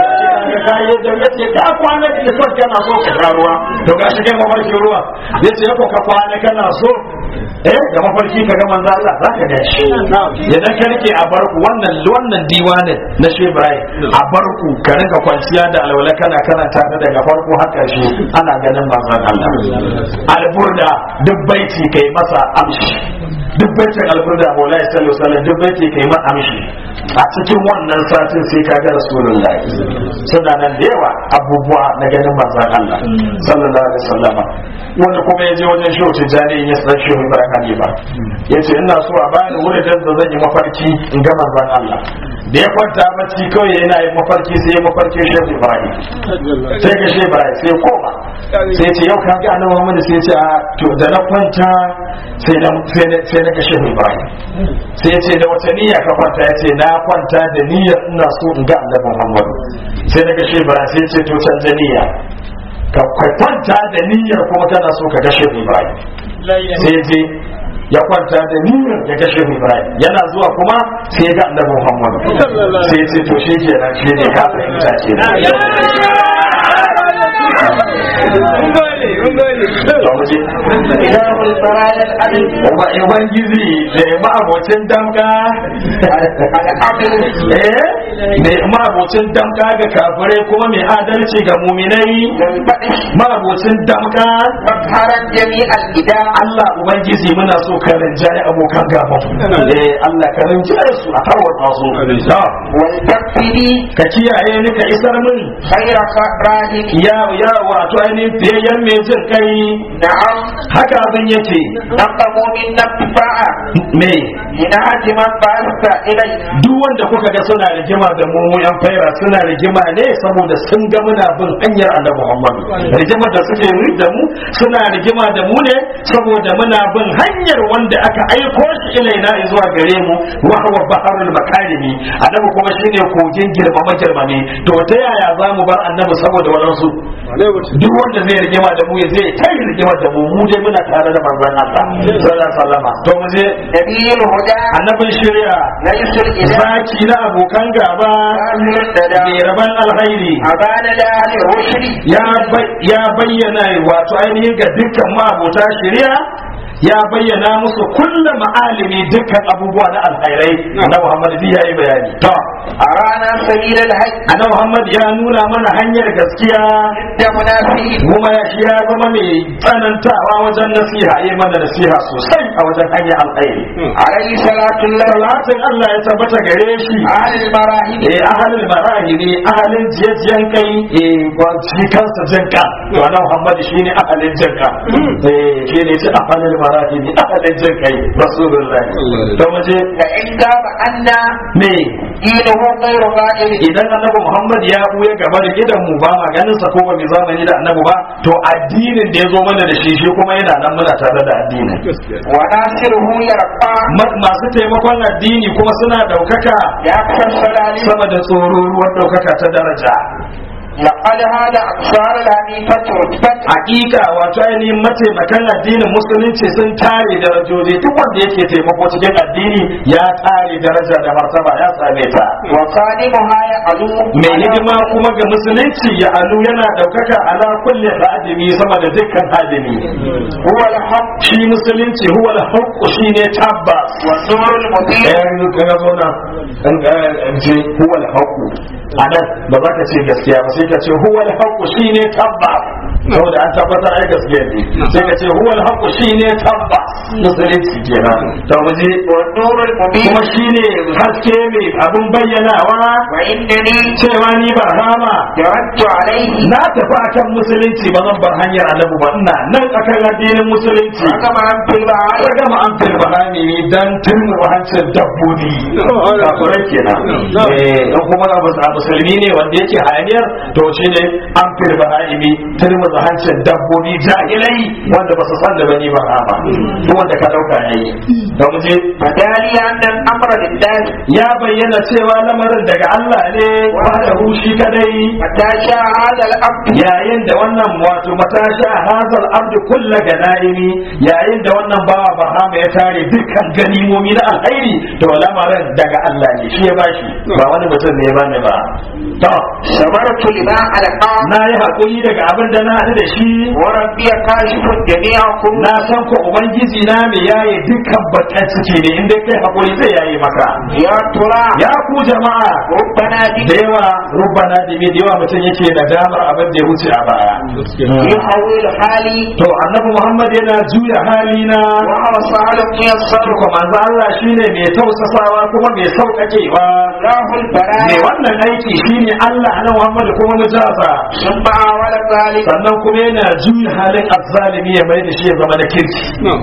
ka yi da ya ce ka kwana da son kana so ka sha ruwa to ga shi kai mafarki ruwa ya ce ko ka kwana kana so eh da mafarki ka ga manzo Allah za ka ga shi idan ka rike a barku wannan wannan diwanin na Shehu Ibrahim a barku ka rinka kwanciya da alwala kana karanta ta daga farko har karshe ana ganin manzon Allah alburda duk baiti kai masa amshi duk baitin alburda Maulana sallallahu alaihi wasallam duk baiti kai masa amshi a cikin wannan satin sai ka ga Rasulullahi suna nan da yawa abubuwa na ganin manzon Allah sallallahu alaihi wasallam wanda kuma ya je wajen shehu tijjani ya san shehu ibrahim hanifa ya ce ina so a bani wurin da zan yi mafarki in ga manzon Allah da ya kwanta bacci kawai yana yin mafarki sai ya mafarki shehu ibrahim sai ga shehu ibrahim sai ya koma sai ce yau ka ga annabi Muhammad sai ya ce a to da na kwanta sai na sai na ga shehu ibrahim sai ya ce da wata niyya ka kwanta ya ce na kwanta da niyyar ina so in ga annabi Muhammad sai na ga shehu ibrahim sai ya ce to canza niyya ka kwanta da niyyar kuma kana so ka gashe Ibrahim sai je ya kwanta da niyyar ya gashe Ibrahim yana zuwa kuma sai ga Annabi Muhammad sai ce to shi kenan shi ne ka fahimta kenan Ubangiji da ya ma'abocin damka eh ma'abocin damka ga kafirai kuma mai adalci ga muminai ma'abocin damka Bakharar jami'al gida Allah Ubangiji muna so ka rinjaye abokan gaban eh Allah ka rinjaye su a tarwata su wal takfiri ka kiyaye ni ka isar min khayra rahim ya ya wato ainihin biyayyen mai jin kai na'am haka abin yake naqamu min nafa'a me ina man ba'asta ilayna duk wanda kuka ga suna rigima da mu mu yan faira suna rigima ne saboda sun ga muna bin hanyar annabi Muhammad rigimar da suke yi da mu suna rigima da mu ne saboda muna bin hanyar wanda aka aiko shi ilaina zuwa gare mu wa huwa baharul makarimi annabi kuma shine kogin girmama girmame to ta yaya za mu bar annabi saboda wadansu duk wanda zai rigima da mu ya zai ta yi rigima da mu mu dai muna tare da manzon Allah sallallahu alaihi wasallam to mu je nabiyul huda annabin shari'a laysul ila zaki na abokan gaba kafirun tada mai raban alhairi abana la ahli rushdi ya bai- ya bayyana wato ainihin ga dukkan ma'abota shari'a ya bayyana musu kullum ma'alimi dukkan abubuwa na alhairai na Muhammad bi ya yi bayani to arana sabilal haqq annabi Muhammad ya nuna mana hanyar gaskiya da munafiqin kuma ya shi ya zama mai tsanantawa wajen nasiha yi mana nasiha sosai a wajen hanyar alkhairi alayhi salatu llah salatin Allah ya tabbata gare shi ahli marahib eh ahalin marahi ne ahalin jiyajiyan kai eh ba shi kansa jinka to annabi Muhammad shine ahalin jinka eh shine shi ahalin marahi ne ahalin jinkai rasulullahi to muje da in gaba anna me dinuhu ghayru qa'il idan annabi Muhammad ya buya gaba da gidan mu ba ma ganin sa ko ba mai zamani da annabi ba to addinin da ya zo mana da shi shi kuma yana nan muna tare da addinin wa nasiruhu yarqa Ma- masu taimakon addini kuma suna daukaka ya kasar salali sama da tsoro ruwan daukaka ta daraja لقد هذا أكثر الحنيفة رتبة hakika wato ainihin mataimakan addinin musulunci sun tare darajoji duk wanda yake taimako cikin addini ya tare daraja da martaba ya same ta وخادمها يعلو mai hidima kuma ga musulunci ya alu yana daukaka ala kulli hadimi sama da dukkan hadimi هو الحق shi musulunci huwa al-haqq shine tabbas والنور المبين ɗayan kaga zo na an an ce huwa al-haqq anan ba za ka ce gaskiya ba sai ka ce huwa al-haqq shine tabbas saboda an tabbatar ai gaskiya ne sai ka ce huwa al-haqq shine tabbas musulunci kenan to mu je والنور المبين kuma shine haske mai abin bayyanawa وإنني cewa ni ba rama جردت عليه na tafi akan musulunci ba zan bar hanyar annabi ba ina nan akan addinin musulunci رقم أن في البعائر ya gama an firba hani dan turmi hancin dabbobi kafirai kenan eh dan kuma abu a musulmi ne wanda yake hayaniyar to shi ne an firba hani turmi hancin dabbobi jahilai wanda ba su san da bani ba ba duk wanda ka dauka yayi dan mu je فدالي أن الأمر لله ya bayyana cewa lamarin daga Allah ne wanda shi kadai متى شاء هذا الأمر yayin da wannan wato matasha hazal abdu kulla ganaimi yayin da wannan bawa bahama ya tare dukkan ganimomi na alkhairi to lamarin daga Allah ne shi ya bashi ba wani mutum ne ya bani ba to صبرت لما ألقى na yi hakuri daga abin da na haɗu da shi وربي كاشف جميعكم na san ko ubangiji na me yaye dukkan bakan ciki ne inda kai hakuri zai yaye maka يا ترى ya ku jama'a ربنا da بك yawa rubbana dimi da yawa mutum yake nadamar abin da ya wuce a baya يحول حالي to annabi muhammad yana juya halina وهو صالح يسر kuma manzo Allah shine mai tausasawa kuma mai sauƙaƙewa الله mai البرايا wannan aiki shine Allah na Muhammad kuma mujaza ثم أول ذلك sannan kuma yana juya halin azzalimi ya mai da shi ya zama da kirki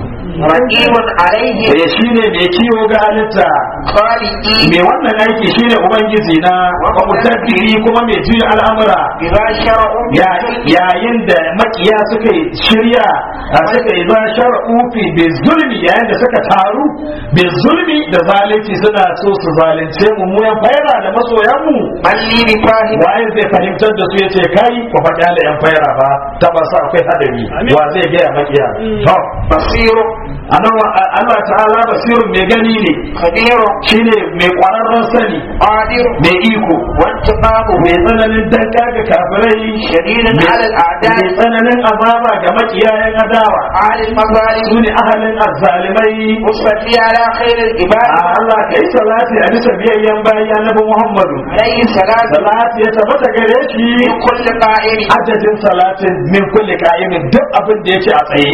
رقيب عليه eh shine mai kiwo ga halitta خالقي mai wannan aiki shine ubangiji na wa mutabbiri kuma mai juya al'amura بما شرعوا Ya- yayin da makiya suka yi shirya a suka yi za shar'u fi bi zulmi yayin da suka taru bi zulmi da zalunci suna so su zalunce mu mu yan faira da masoyan mu من لي بفاهم waye zai fahimtar da su yace kai ku faɗa da yan faira ba ta ba sa akwai hadari wa zai ga makiya to بصير anan Allah ta'ala basirun mai gani ne خبير shine mai kwararren sani قادر mai iko وانتقامه mai tsananin danka ga kafirai شديد على mai الأعداء tsananin azaba ga makiyayen adawa على المظالم su ne ahalin azzalimai وصلي على خير a العباد Allah ka yi salati a bisa biyayyen bayan annabi Muhammadu عليه الصلاة salati ya tabbata gare shi من كل قائم adadin salatin min kulli ka'imin duk abin da yake a tsaye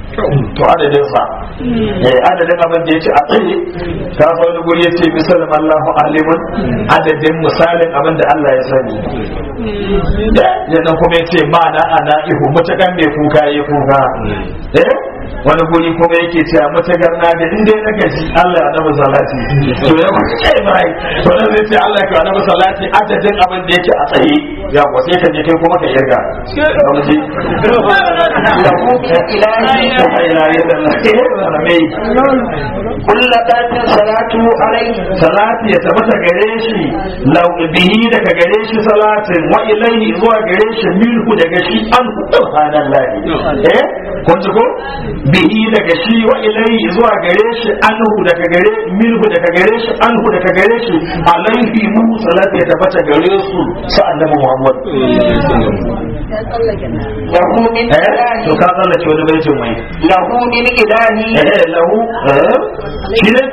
to adadin sa eh adadin abin da yake a tsaye ka fa wani guri yace misalan Allahu alimun adadin misalin abin da Allah ya sani da yana kuma yace mana ana ihu mutakan mai kuka yi kuka eh wani guri kuma yake cewa mutagar na da inda na gaji Allah ya nabi salati to ya kuma ce bai to nan zai ce Allah ya nabi salati adadin abin da yake a tsaye ya ko sai ka je kai kuma ka yarda kuma ji له من إله la ilaha illallah mai كل ذات صلاته عليه salati ya tabbata gare shi lau bihi daga gare shi salatin wa ilaihi zuwa gare shi minhu daga shi an subhanallahi eh kun ji ko bihi daga shi wa ilaihi zuwa gare shi anhu daga gare minhu daga gare shi anhu daga gare shi alaihi mu salati ya tabbata gare su sa annabi Muhammad له من eh to إله ka tsallake wani baitin mai له من إله eh lahu eh shi ne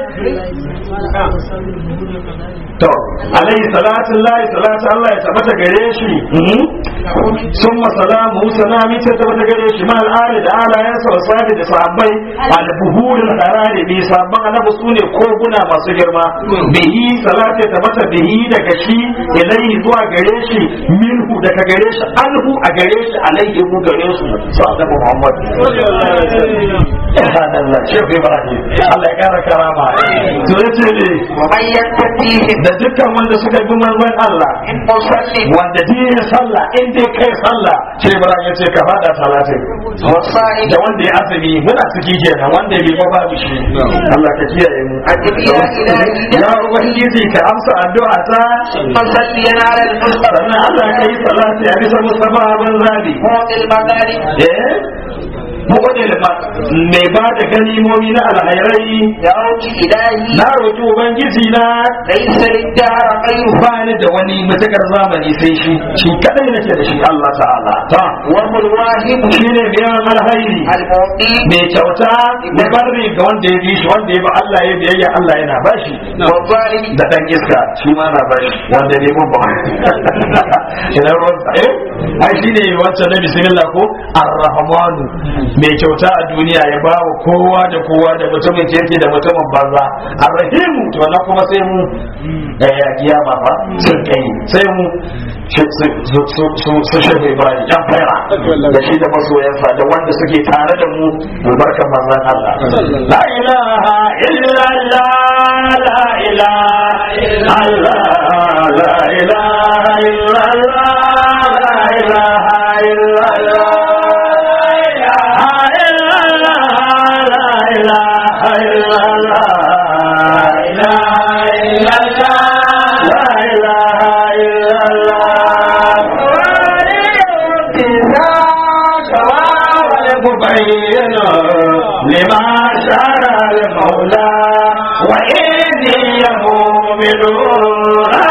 to alayhi salatu lahi salatu Allah ya tabbata gare shi summa salamu salami ta tabbata gare shi ma al'ali da alayansa wa sahabi da sahabbai al-buhurul harari bi sabban annabi sune koguna masu girma bihi salatu ya tabbata bihi daga shi ilayhi zuwa gare shi minhu daga gare shi anhu a gare shi alayhi mu gare su sallallahu Muhammad subhanallah shehu ibrahim Allah ya kara karama to yace yace ومن يتقيهم da dukkan wanda suka bi manzon Allah من مسلم wanda dinin sallah in dai kai sallah sai Ibrahim ya ce ka fada salatin والصائم da wanda ya azumi muna ciki kenan wanda bai ba babu shi Allah ka kiyaye mu أجب يا إلهي ya ubangiji ka amsa addu'a ta مصليا على المصطفى sannan Allah ka yi salati a bisa mustafa ban zabi معطي المغارب eh mu'udil mai ba da ganimomi na alhairai دعوت إلهي na roki ubangiji na ليس للدهر غيره ba ni da wani matakar zamani sai shi shi kadai nake da shi Allah ta'ala ta وهو الواهب shine biyan alhairi المعطي mai kyauta da barri ga wanda ya bi shi wanda ya ba Allah ya biyayya Allah yana bashi والظالم da dan iska shi ma na bashi wanda ne mun ba ina ruwan sa eh ai shine wancan na bismillah ko ar-rahmanu mai kyauta a duniya ya ba wa kowa da kowa da mutumin kirki da mutumin banza ar-rahimu to na kuma sai mu eh ya kiyama fa sun kai sai mu su su su su shehu ibrahim yan fara da shi da masoyansa da wanda suke tare da mu albarkar manzon Allah la ilaha illa Allah la ilaha illa Allah la ilaha illa Allah la ilaha illa Allah مبين لما شرع المولى وإني مؤمن